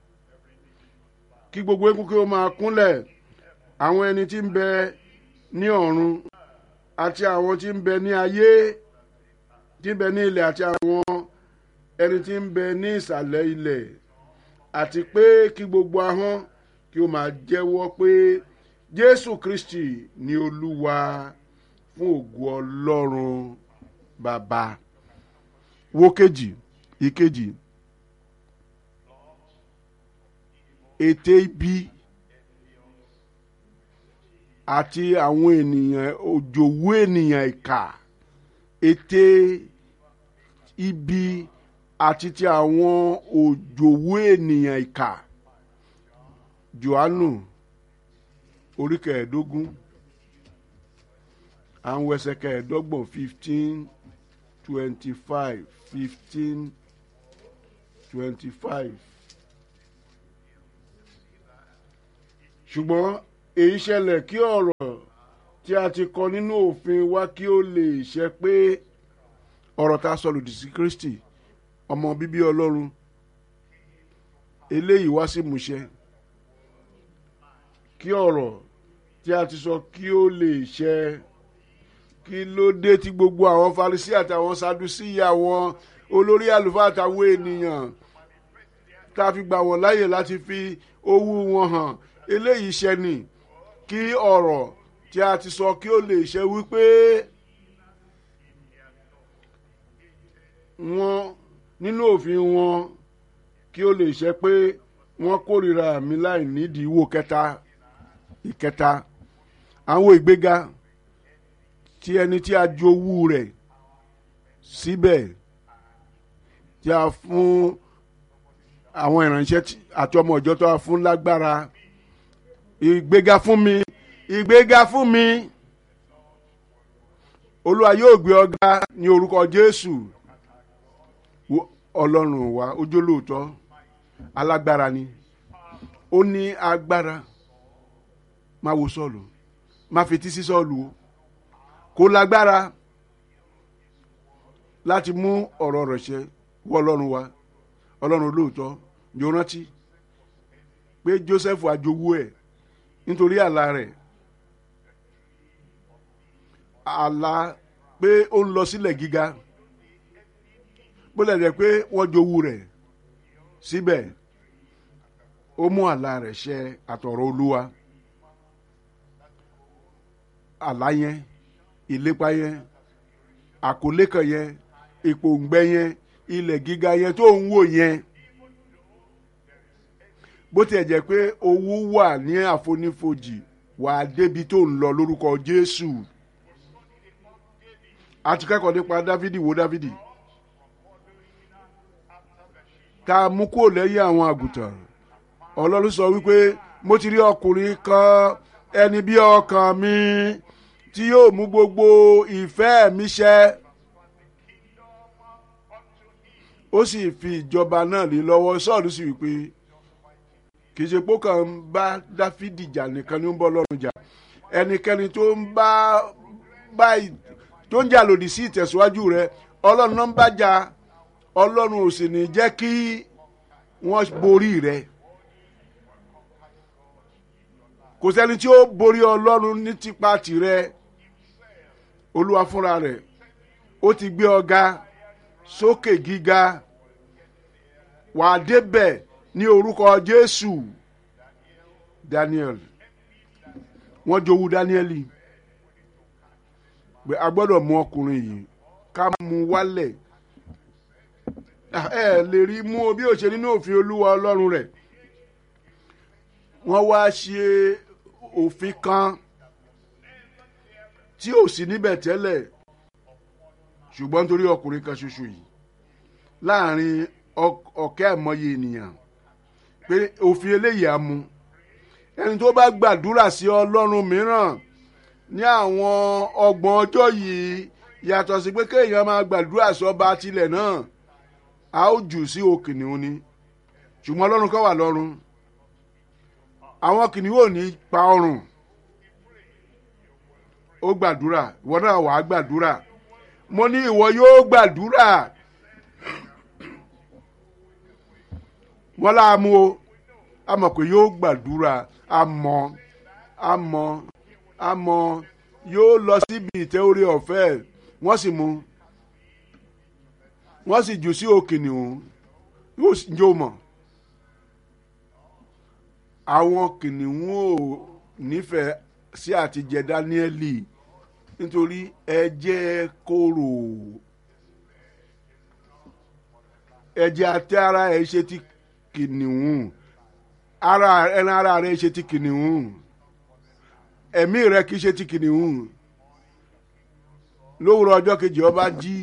kí gbogbo eékún kí ó máa kúnlẹ̀ àwọn ẹni tí ń bẹ ní ọ̀run àti àwọn tí ń bẹ ní ayé tí ń bẹ ní ilẹ̀ àti àwọn ẹni tí ń bẹ ní ìsàlẹ̀ ilẹ̀ àti pé kí gbogbo ahọ́n kí ó máa jẹ́wọ́ pé Jésù Kristi ni Olúwa fún ògo Ọlọ́run Bàbá wo kejì ìkejì ète ibi àti àwọn ènìyàn òjòwú ènìyàn ìkà ète ibi àti ti àwọn òjòwú ènìyàn ìkà Jòhánù orí kẹẹ̀ẹ́dógún àwọn ẹsẹ̀ kẹẹ̀ẹ́dọ́gbọ̀n fifteen twenty five fifteen twenty five ṣùgbọ́n èyí ṣẹlẹ̀ kí ọ̀rọ̀ tí a ti kọ nínú òfin wa kí ó lè ṣẹ pé ọ̀rọ̀ tá a sọ lòdì sí kristi ọmọ bíbí ọlọ́run eléyìí wá sí ìmúṣẹ kí ọ̀rọ̀ tí a ti sọ kí ó lè ṣẹ kí ló dé tí gbogbo àwọn Farisí àtàwọn Sadusí àwọn olórí àlùfáà àtàwọn ènìyàn tá a fi gbà wọ́n láàyè láti fi owó wọn hàn eléyìí ṣẹ ni kí ọ̀rọ̀ tí a ti sọ kí ó lè ṣẹ wípé wọ́n nínú òfin wọn kí ó lè ṣẹ pé wọ́n kórìíra mi láì nídìí wò kẹta ìkẹta àwọn ìgbéga tí ẹni tí a jowú rẹ̀ síbẹ̀ tí a fún àwọn ìránṣẹ́ àti ọmọ ìjọ tó a fún lágbára ìgbéga fún mi ìgbéga fún mi olúwa yóò gbé ọ̀gá ní orúkọ jésù ọlọ́run wa ojúlóòótọ́ alágbára ni ó ní agbára má wo sọ́ọ̀lù má fetí sí sọ́ọ̀lù o kò lágbára láti mú ọ̀rọ̀ rẹ̀ ṣẹ wọ́ ọlọ́run wa ọlọ́run olóòótọ́ yóò rántí pé joseph àjogú ẹ̀ nítorí àlá rẹ̀ àlá pé ó ń lọ sílẹ̀ gíga bó lẹ̀ jẹ́ pé wọ́n jowú rẹ̀ síbẹ̀ ó mú àlá rẹ̀ ṣẹ àtọ̀rọ̀ olúwa àlá yẹn ìlépa yẹn àkọlé kan yẹn ìpòǹgbẹ yẹn ilẹ̀ gíga yẹn tó ń wò yẹn bó tiẹ̀ jẹ́ pé owó wà ní àfonífojì wà á débi tó ń lọ lórúkọ jésù a ti kẹ́kọ̀ọ́ nípa dávidi wo dávidi ká mú kúrò lẹ́yìn àwọn àgùntàn ọlọ́run sọ wípé mo ti rí ọkùnrin kan ẹni bí ọkàn mi tí yóò mú gbogbo ìfẹ́ mi ṣẹ ó sì fi ìjọba náà lé lọ́wọ́ sọ́ọ̀lù sì wípé kì í ṣe pé kàn ń bá dáfídì jà nìkan ni ó ń bọ́ lọ́rùn jà ẹnikẹ́ni tó ń bá bá tó ń jà lòdì sí ìtẹ̀síwájú rẹ ọlọ́run náà ń bá jà ọlọ́run ò sì ní jẹ́ kí wọ́n borí rẹ kò sẹ́ni tí ó borí ọlọ́run ní tipa tirẹ̀ olúwa fúnra rẹ̀ ó ti gbé ọ̀gá sókè gíga wà á débẹ̀ ní orúkọ jésù daniel wọ́n jowú danieli pé a gbọ́dọ̀ mú ọkùnrin yìí ká mú wálẹ̀ ẹ lè rí mú o bí ó ṣe nínú òfin olúwa ọlọ́run rẹ̀ wọ́n wá ṣe òfin kan tí ò sí níbẹ̀ tẹ́lẹ̀ ṣùgbọ́n nítorí ọkùnrin kan ṣoṣo yìí láàrin ọ̀kẹ́ àmọye ènìyàn pé òfin eléyìí á mu ẹni tó bá gbàdúrà sí ọlọ́run mìíràn ní àwọn ọgbọ̀n ọjọ́ yìí yàtọ̀ sí pé kéèyàn máa gbàdúrà sọ́ba tilẹ̀ náà a ó jù sí òkìnnìún ni ṣùgbọ́n ọlọ́run kọ́ wà lọ́run àwọn kìnìún ò ní pa ọrùn ó gbàdúrà ìwọ náà wàá gbàdúrà mo ní ìwọ yóò gbàdúrà wọn láàmú o a mọ̀ pé yóò gbàdúrà a mọ̀ a mọ̀ a mọ̀ yóò lọ síbi ìtẹ́ orí ọ̀fẹ́ wọ́n sì mú wọ́n sì jù sí òkìnnìún yóò mọ̀ àwọn kìnìún ò nífẹ̀ẹ́ sí àtijẹ dáníẹ́lì nítorí ẹ̀jẹ̀ kóró ẹ̀jẹ̀ àti ara ẹ̀ ṣe ti kìnìún ara ẹran ara rẹ̀ ṣe ti kìnìún ẹ̀mí rẹ̀ kì í ṣe ti kìnìún lówùrọ̀ ọjọ́ kejì ọba jí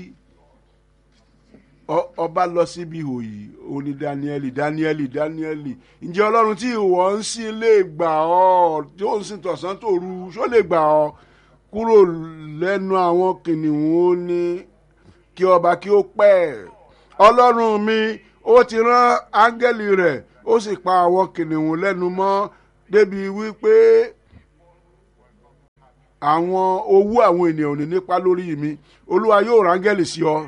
ọba lọ síbi ìhòyì òní dáníẹ́lì dáníẹ́lì dáníẹ́lì ǹjẹ́ ọlọ́run tí ìwọ ń sìn lè gbà ọ́ tí ó ń sìn tọ̀sán tòru ṣó lè gbà ọ́ kúrò lẹ́nu àwọn kìnìún ó ní kí ọba kí ó pẹ́ ọlọ́run mi ó ti rán áńgẹ́lì rẹ̀ ó sì pa àwọn kìnìún lẹ́nu mọ́ débi wípé àwọn owó àwọn ènìyàn ò ní nípa lórí mi olúwa yóò rángẹ́lì sí ọ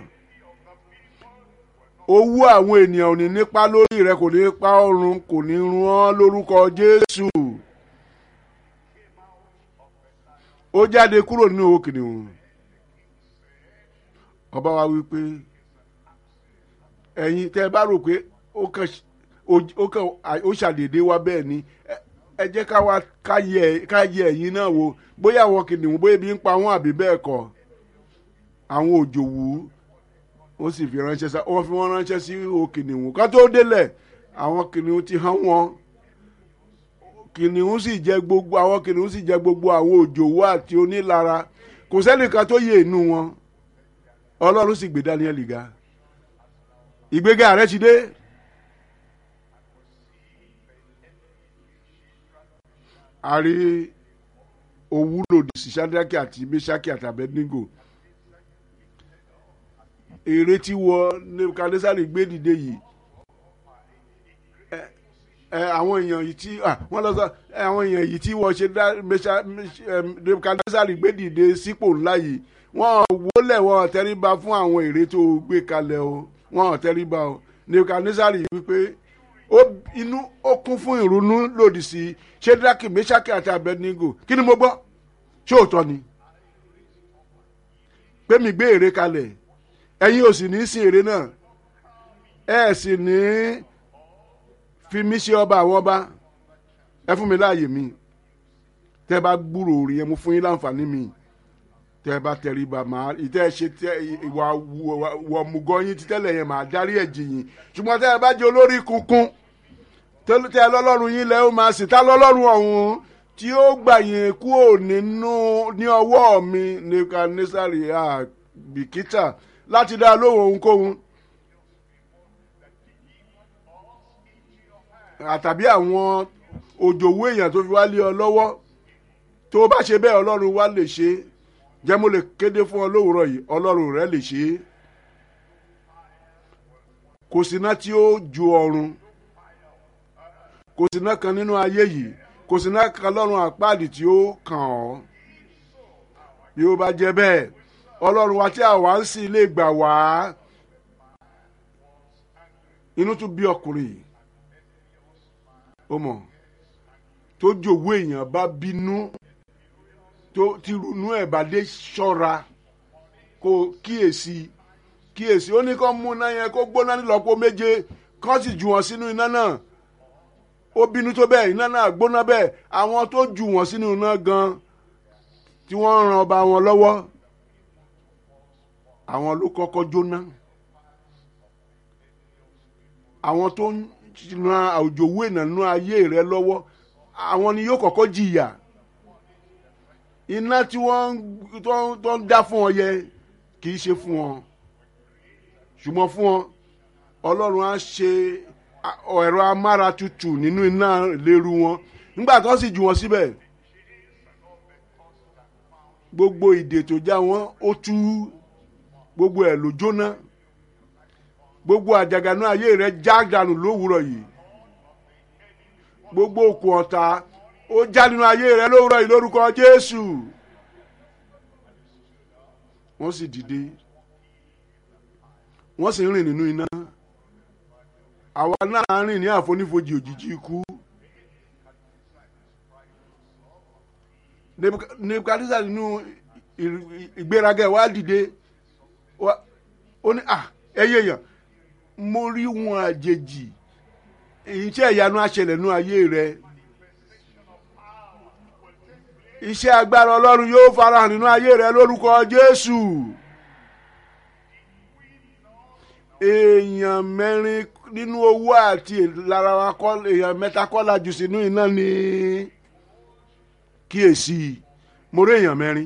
owó àwọn ènìyàn ò ní nípa lórí rẹ kò ní pa ọrùn kò ní run ọ́ lórúkọ jésù ó jáde kúrò nínú owó kìnìún ọba wa wí pé ẹ̀yin tẹ́ ẹ bá rò pé ó kàn ó kàn ó ṣàdédé wá bẹ́ẹ̀ ni ẹ jẹ́ ká wá ká yẹ ẹ̀yin náà wò bóyá àwọn kìnìún bóyá ebi ń pa wọ́n àbí bẹ́ẹ̀ kọ́ àwọn òjòwú ó sì fi ránṣẹ́ sá wọ́n fi wọ́n ránṣẹ́ sí o kìnìún ká tó délẹ̀ àwọn kìnìún ti hàn wọ́n kìnìún sì jẹ gbogbo àwọn kìnìún sì jẹ gbogbo àwọn òjòwú àti onílara kò sẹ́nìkan tó yẹ inú wọn ọlọ́run sì gbé Daniel ga ìgbéga rẹ ti dé. a rí owú lòdì sí Ṣádákì àti Méṣákì àti Abednego èrè tí wọ Nebukadnesari gbé dìde yìí àwọn èèyàn yìí tí wọ́n lọ sọ àwọn èèyàn yìí tí wọ́n ṣe Nebukadnesari gbé dìde sípò ńlá yìí wọ́n wólẹ̀ wọ́n tẹríba fún àwọn èrè tó gbé kalẹ̀ o wọ́n tẹríba o Nebukadnesari wípé inú ó kún fún ìrònú lòdì sí Ṣédákì Méṣákì àti Abednego kí ni mo gbọ́ ṣé òótọ́ ni pé mi gbé èrè kalẹ̀ ẹ̀yin ò sì ní sin èrè náà ẹ sì ní fi mí ṣe ọba àwọn ọba ẹ fún mi láàyè mi tẹ́ bá gbúrò rí ẹ mú fún yín láǹfààní mi tẹ́ bá tẹríba máa ìtẹ́ ṣe tẹ ìwà wọ̀mùgọ̀ yín títẹ́lẹ̀ yẹn máa dárí ẹ̀ jì yín ṣùgbọ́n tẹ́ ẹ bá jẹ́ olórí kunkun tẹ́ lọ́lọ́run yín lẹ́ ó máa sì tá lọ́lọ́run ọ̀hún tí ó gbà yín kúrò nínú ní ọwọ́ mi Nebukadnesari àbìkítà láti dá lóhùn ohunkóhun àtàbí àwọn òjòwú èèyàn tó fi wá lé ọ lọ́wọ́ tó bá ṣe bẹ́ẹ̀ ọlọ́run wá lè ṣe é jẹ́ mo lè kéde fún ọ lówùúrọ̀ yìí ọlọ́run rẹ lè ṣe é kò síná tí ó ju ọ̀run kò síná kan nínú ayé yìí kò síná kan lọ́run àpáàdì tí ó kàn ọ́ bí ó bá jẹ́ bẹ́ẹ̀ ọlọ́run wa tí àwa ń sìn lè gbà wá inú tún bí ọkùnrin yìí ó mọ̀ tó jòwó èèyàn bá bínú tó ti runú ẹ̀ bá dé ṣọ́ra kó kíyèsí kíyèsí ó ní kó mú iná yẹn kó gbóná nílọ́pọ̀ méje kó sì jù wọ́n sínú iná náà ó bínú tó bẹ́ẹ̀ iná náà gbóná bẹ́ẹ̀ àwọn tó jù wọ́n sínú iná gan tí wọ́n ran ọba wọn lọ́wọ́ àwọn ló kọ́kọ́ jóná àwọn tó ń ran àwùjọwé ìnànú ayé rẹ lọ́wọ́ àwọn ni yóò kọ́kọ́ jìyà iná tí wọ́n tó ń dá fún ọ yẹ kì í ṣe fún ọ ṣùgbọ́n fún ọ ọlọ́run á ṣe ẹ̀rọ amáràtutù nínú iná léru wọn nígbà tó sì jù wọn síbẹ̀ gbogbo ìdè tó já wọn ó tú gbogbo ẹ̀ ló jóná gbogbo àjàgànú ayé rẹ já dànù lówùúrọ̀ yìí gbogbo òkun ọ̀tá ó já nínú ayé rẹ lówùúrọ̀ yìí lórúkọ Jésù wọ́n sì dìde wọ́n sì ń rìn nínú iná àwa náà rìn ní àfonífojì òjijì ikú Nebukadneza nínú ìgbéraga wa dìde ó ní à ẹyẹ yàn mo rí wọn àjèjì iṣẹ́ ìyanu àṣẹlẹ̀ nú ayé rẹ iṣẹ́ agbára ọlọ́run yóò farahàn nínú ayé rẹ lórúkọ Jésù èèyàn mẹ́rin nínú owó àti ìlara wa kọ́ èèyàn mẹ́ta kọ́ la jù sínú iná ní kíyèsí mo rí èèyàn mẹ́rin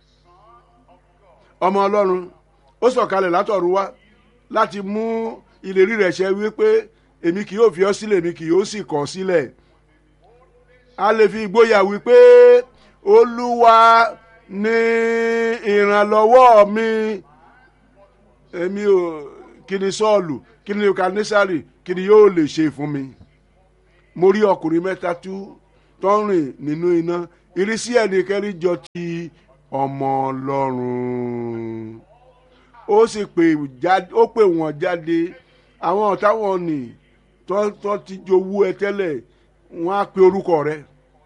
ọmọ ọlọ́run ó sọ̀kalẹ̀ látọ̀run wá láti mú ìlérí rẹ̀ ṣẹ wípé èmi kì yóò fi ọ́ sílẹ̀ èmi kì yóò sì kọ̀ ọ́ sílẹ̀ a lè fi ìgboyà wípé olúwa ní ìrànlọ́wọ́ mi èmi ò kí ni sọ́ọ̀lù kí ni kanisari kí ni yóò lè ṣe fún mi mo rí ọkùnrin mẹ́ta tú tó ń rìn nínú iná ìrísí ẹnìkẹ́ni jọ ti ọmọ ọlọ́run ó sì pè jáde ó pè wọ́n jáde àwọn ọ̀tá wọn nì tó tó ti jowú ẹ tẹ́lẹ̀ wọ́n á pe orúkọ rẹ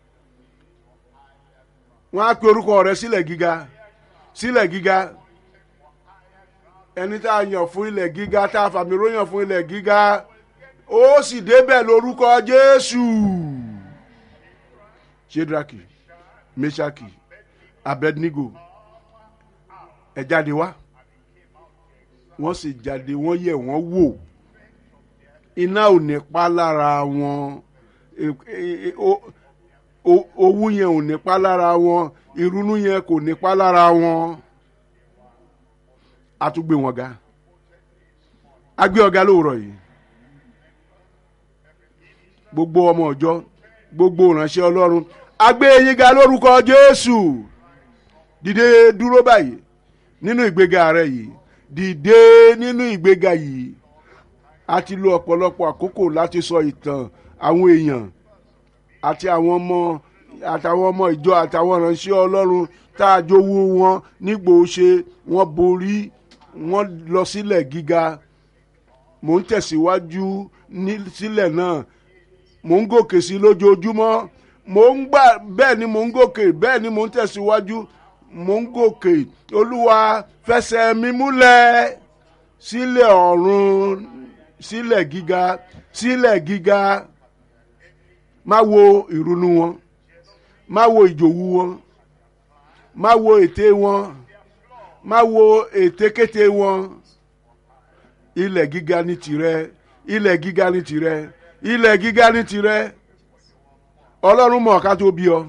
wọ́n á pe orúkọ rẹ sílẹ̀ gíga sílẹ̀ gíga ẹni tá a yàn fún ilẹ̀ gíga tá a fàmì ròyàn fún ilẹ̀ gíga ó sì débẹ̀ lórúkọ jésù shedraki meshaki abednego ẹ jáde wá wọ́n sì jáde wọ́n yẹ̀ wọ́n wò iná ò ní pa lára wọn owú yẹn ò ní pa lára wọn ìrunú yẹn kò ní pa lára wọn a tún gbé wọn ga a gbé ọ̀gá lóòrọ̀ yìí gbogbo ọmọ ọjọ́ gbogbo ìránṣẹ́ ọlọ́run a gbé yín ga lórúkọ jésù dìde dúró báyìí nínú ìgbéga rẹ yìí dìde nínú ìgbéga yìí a ti lo ọ̀pọ̀lọpọ̀ àkókò láti sọ ìtàn àwọn èèyàn àti àwọn ọmọ àtàwọn ọmọ ìjọ àtàwọn ìránṣẹ́ ọlọ́run tá a jowó wọn nígbò ṣe wọ́n borí wọ́n lọ sílẹ̀ gíga mò ń tẹ̀síwájú ní sílẹ̀ náà mò ń gòkè sí lójoojúmọ́ mò ń gbà bẹ́ẹ̀ ni mò ń gòkè bẹ́ẹ̀ ni mò ń tẹ̀síwájú mò ń gòkè olúwa fẹsẹ̀ mi múlẹ̀ sílẹ̀ ọ̀run sílẹ̀ gíga sílẹ̀ gíga má wo ìrunú wọn má wo ìjòwú wọn má wo ète wọn má wo ètekéte wọn ilẹ̀ gíga ní tirẹ̀ ilẹ̀ gíga ní tirẹ̀ ilẹ̀ gíga ní tirẹ̀ ọlọ́run mọ̀ ká tó bí ọ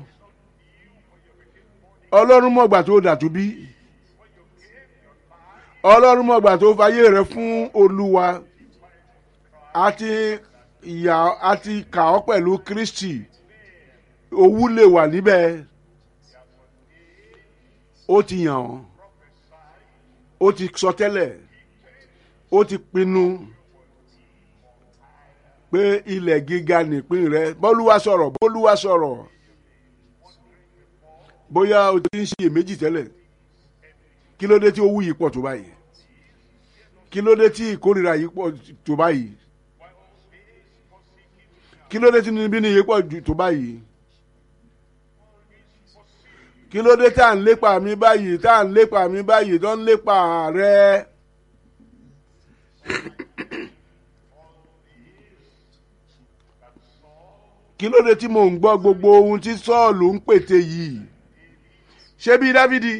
ọlọ́run mọ̀ gbà tó dàtú bí ọlọ́run mọ̀ gbà tó fayé rẹ fún olúwa àti ìyá àti kà ọ́ pẹ̀lú kristi owú lè wà níbẹ̀ ó ti yàn ọ́ ó ti sọ tẹ́lẹ̀ ó ti pinnu pé ilẹ̀ gíga nìpín rẹ bọ́lúwa sọ̀rọ̀ bọ́lúwa sọ̀rọ̀ bóyá o ti ń ṣiyèméjì tẹ́lẹ̀ kí ló dé tí owú yìí pọ̀ tó báyìí kí ló dé tí ìkórìíra yìí pọ̀ tó báyìí kí ló dé tí níbí ni yìí pọ̀ tó báyìí kí ló dé tá à ń lépa mi báyìí tá à ń lépa mi báyìí tó ń lépa rẹ. kí ló dé tí mò ń gbọ́ gbogbo ohun tí sọ́ọ̀lù ń pète yìí ṣé bí dávidi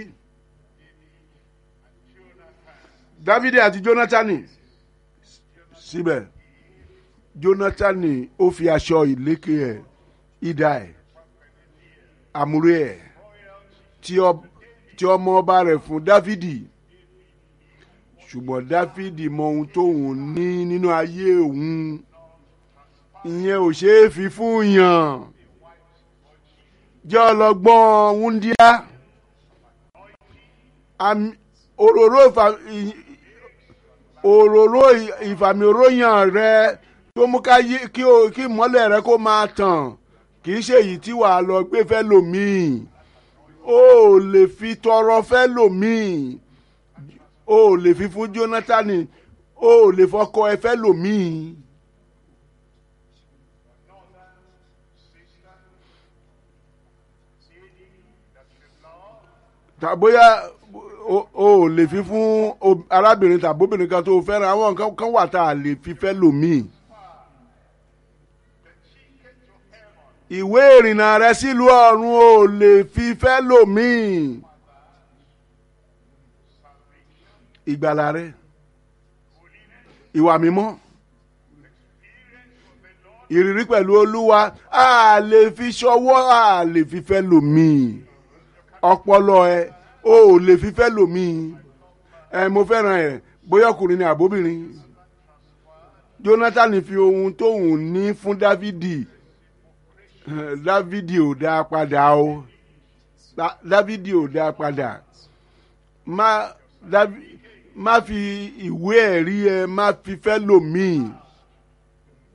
dávidi àti jónátánì síbẹ̀ jónátánì ó fi aṣọ ìlékè ẹ̀ idà ẹ̀ àmúrè ẹ̀ tí ọmọ ọba rẹ̀ fún dávidi ṣùgbọ́n dávidi mọ ohun tóun ní nínú ayé òun ìyẹn ò ṣeé fi fún yàn jẹ́ ọlọ́gbọ́n wúndíá òróró òróró ìfàmìróyàn rẹ tó mú kí ìmọ́lẹ̀ rẹ kó máa tàn kì í ṣe èyí tí wàá lọ gbé fẹ́ lòmíì o ò lè fi tọrọ fẹ́ lòmíì o ò lè fi fún jónátánì o ò lè fọkọ ẹ fẹ́ lòmíì. tàbóyá o ò lè fi fún arábìnrin tàbóbìnrin kan tó fẹ́ràn àwọn nǹkan kan wà tá a lè fi fẹ́ lòmíì. ìwé ìrìnnà rẹ sílùú ọ̀run ò lè fi fẹ́ lòmíì. ìgbàlà rẹ ìwà mímọ́ ìrírí pẹ̀lú olúwa a lè fi ṣọwọ́ a lè fi fẹ́ lòmíì ọpọlọ ẹ o ò lè fi fẹ́ lòmíì ẹ mo fẹ́ràn ẹ bóyá ọkùnrin ni àbóbìnrin jonathan fi ohun tóun ní fún dávidi dávidi ò dá padà o dávidi ò dá padà má má fi ìwé ẹ̀rí ẹ má fi fẹ́ lòmíì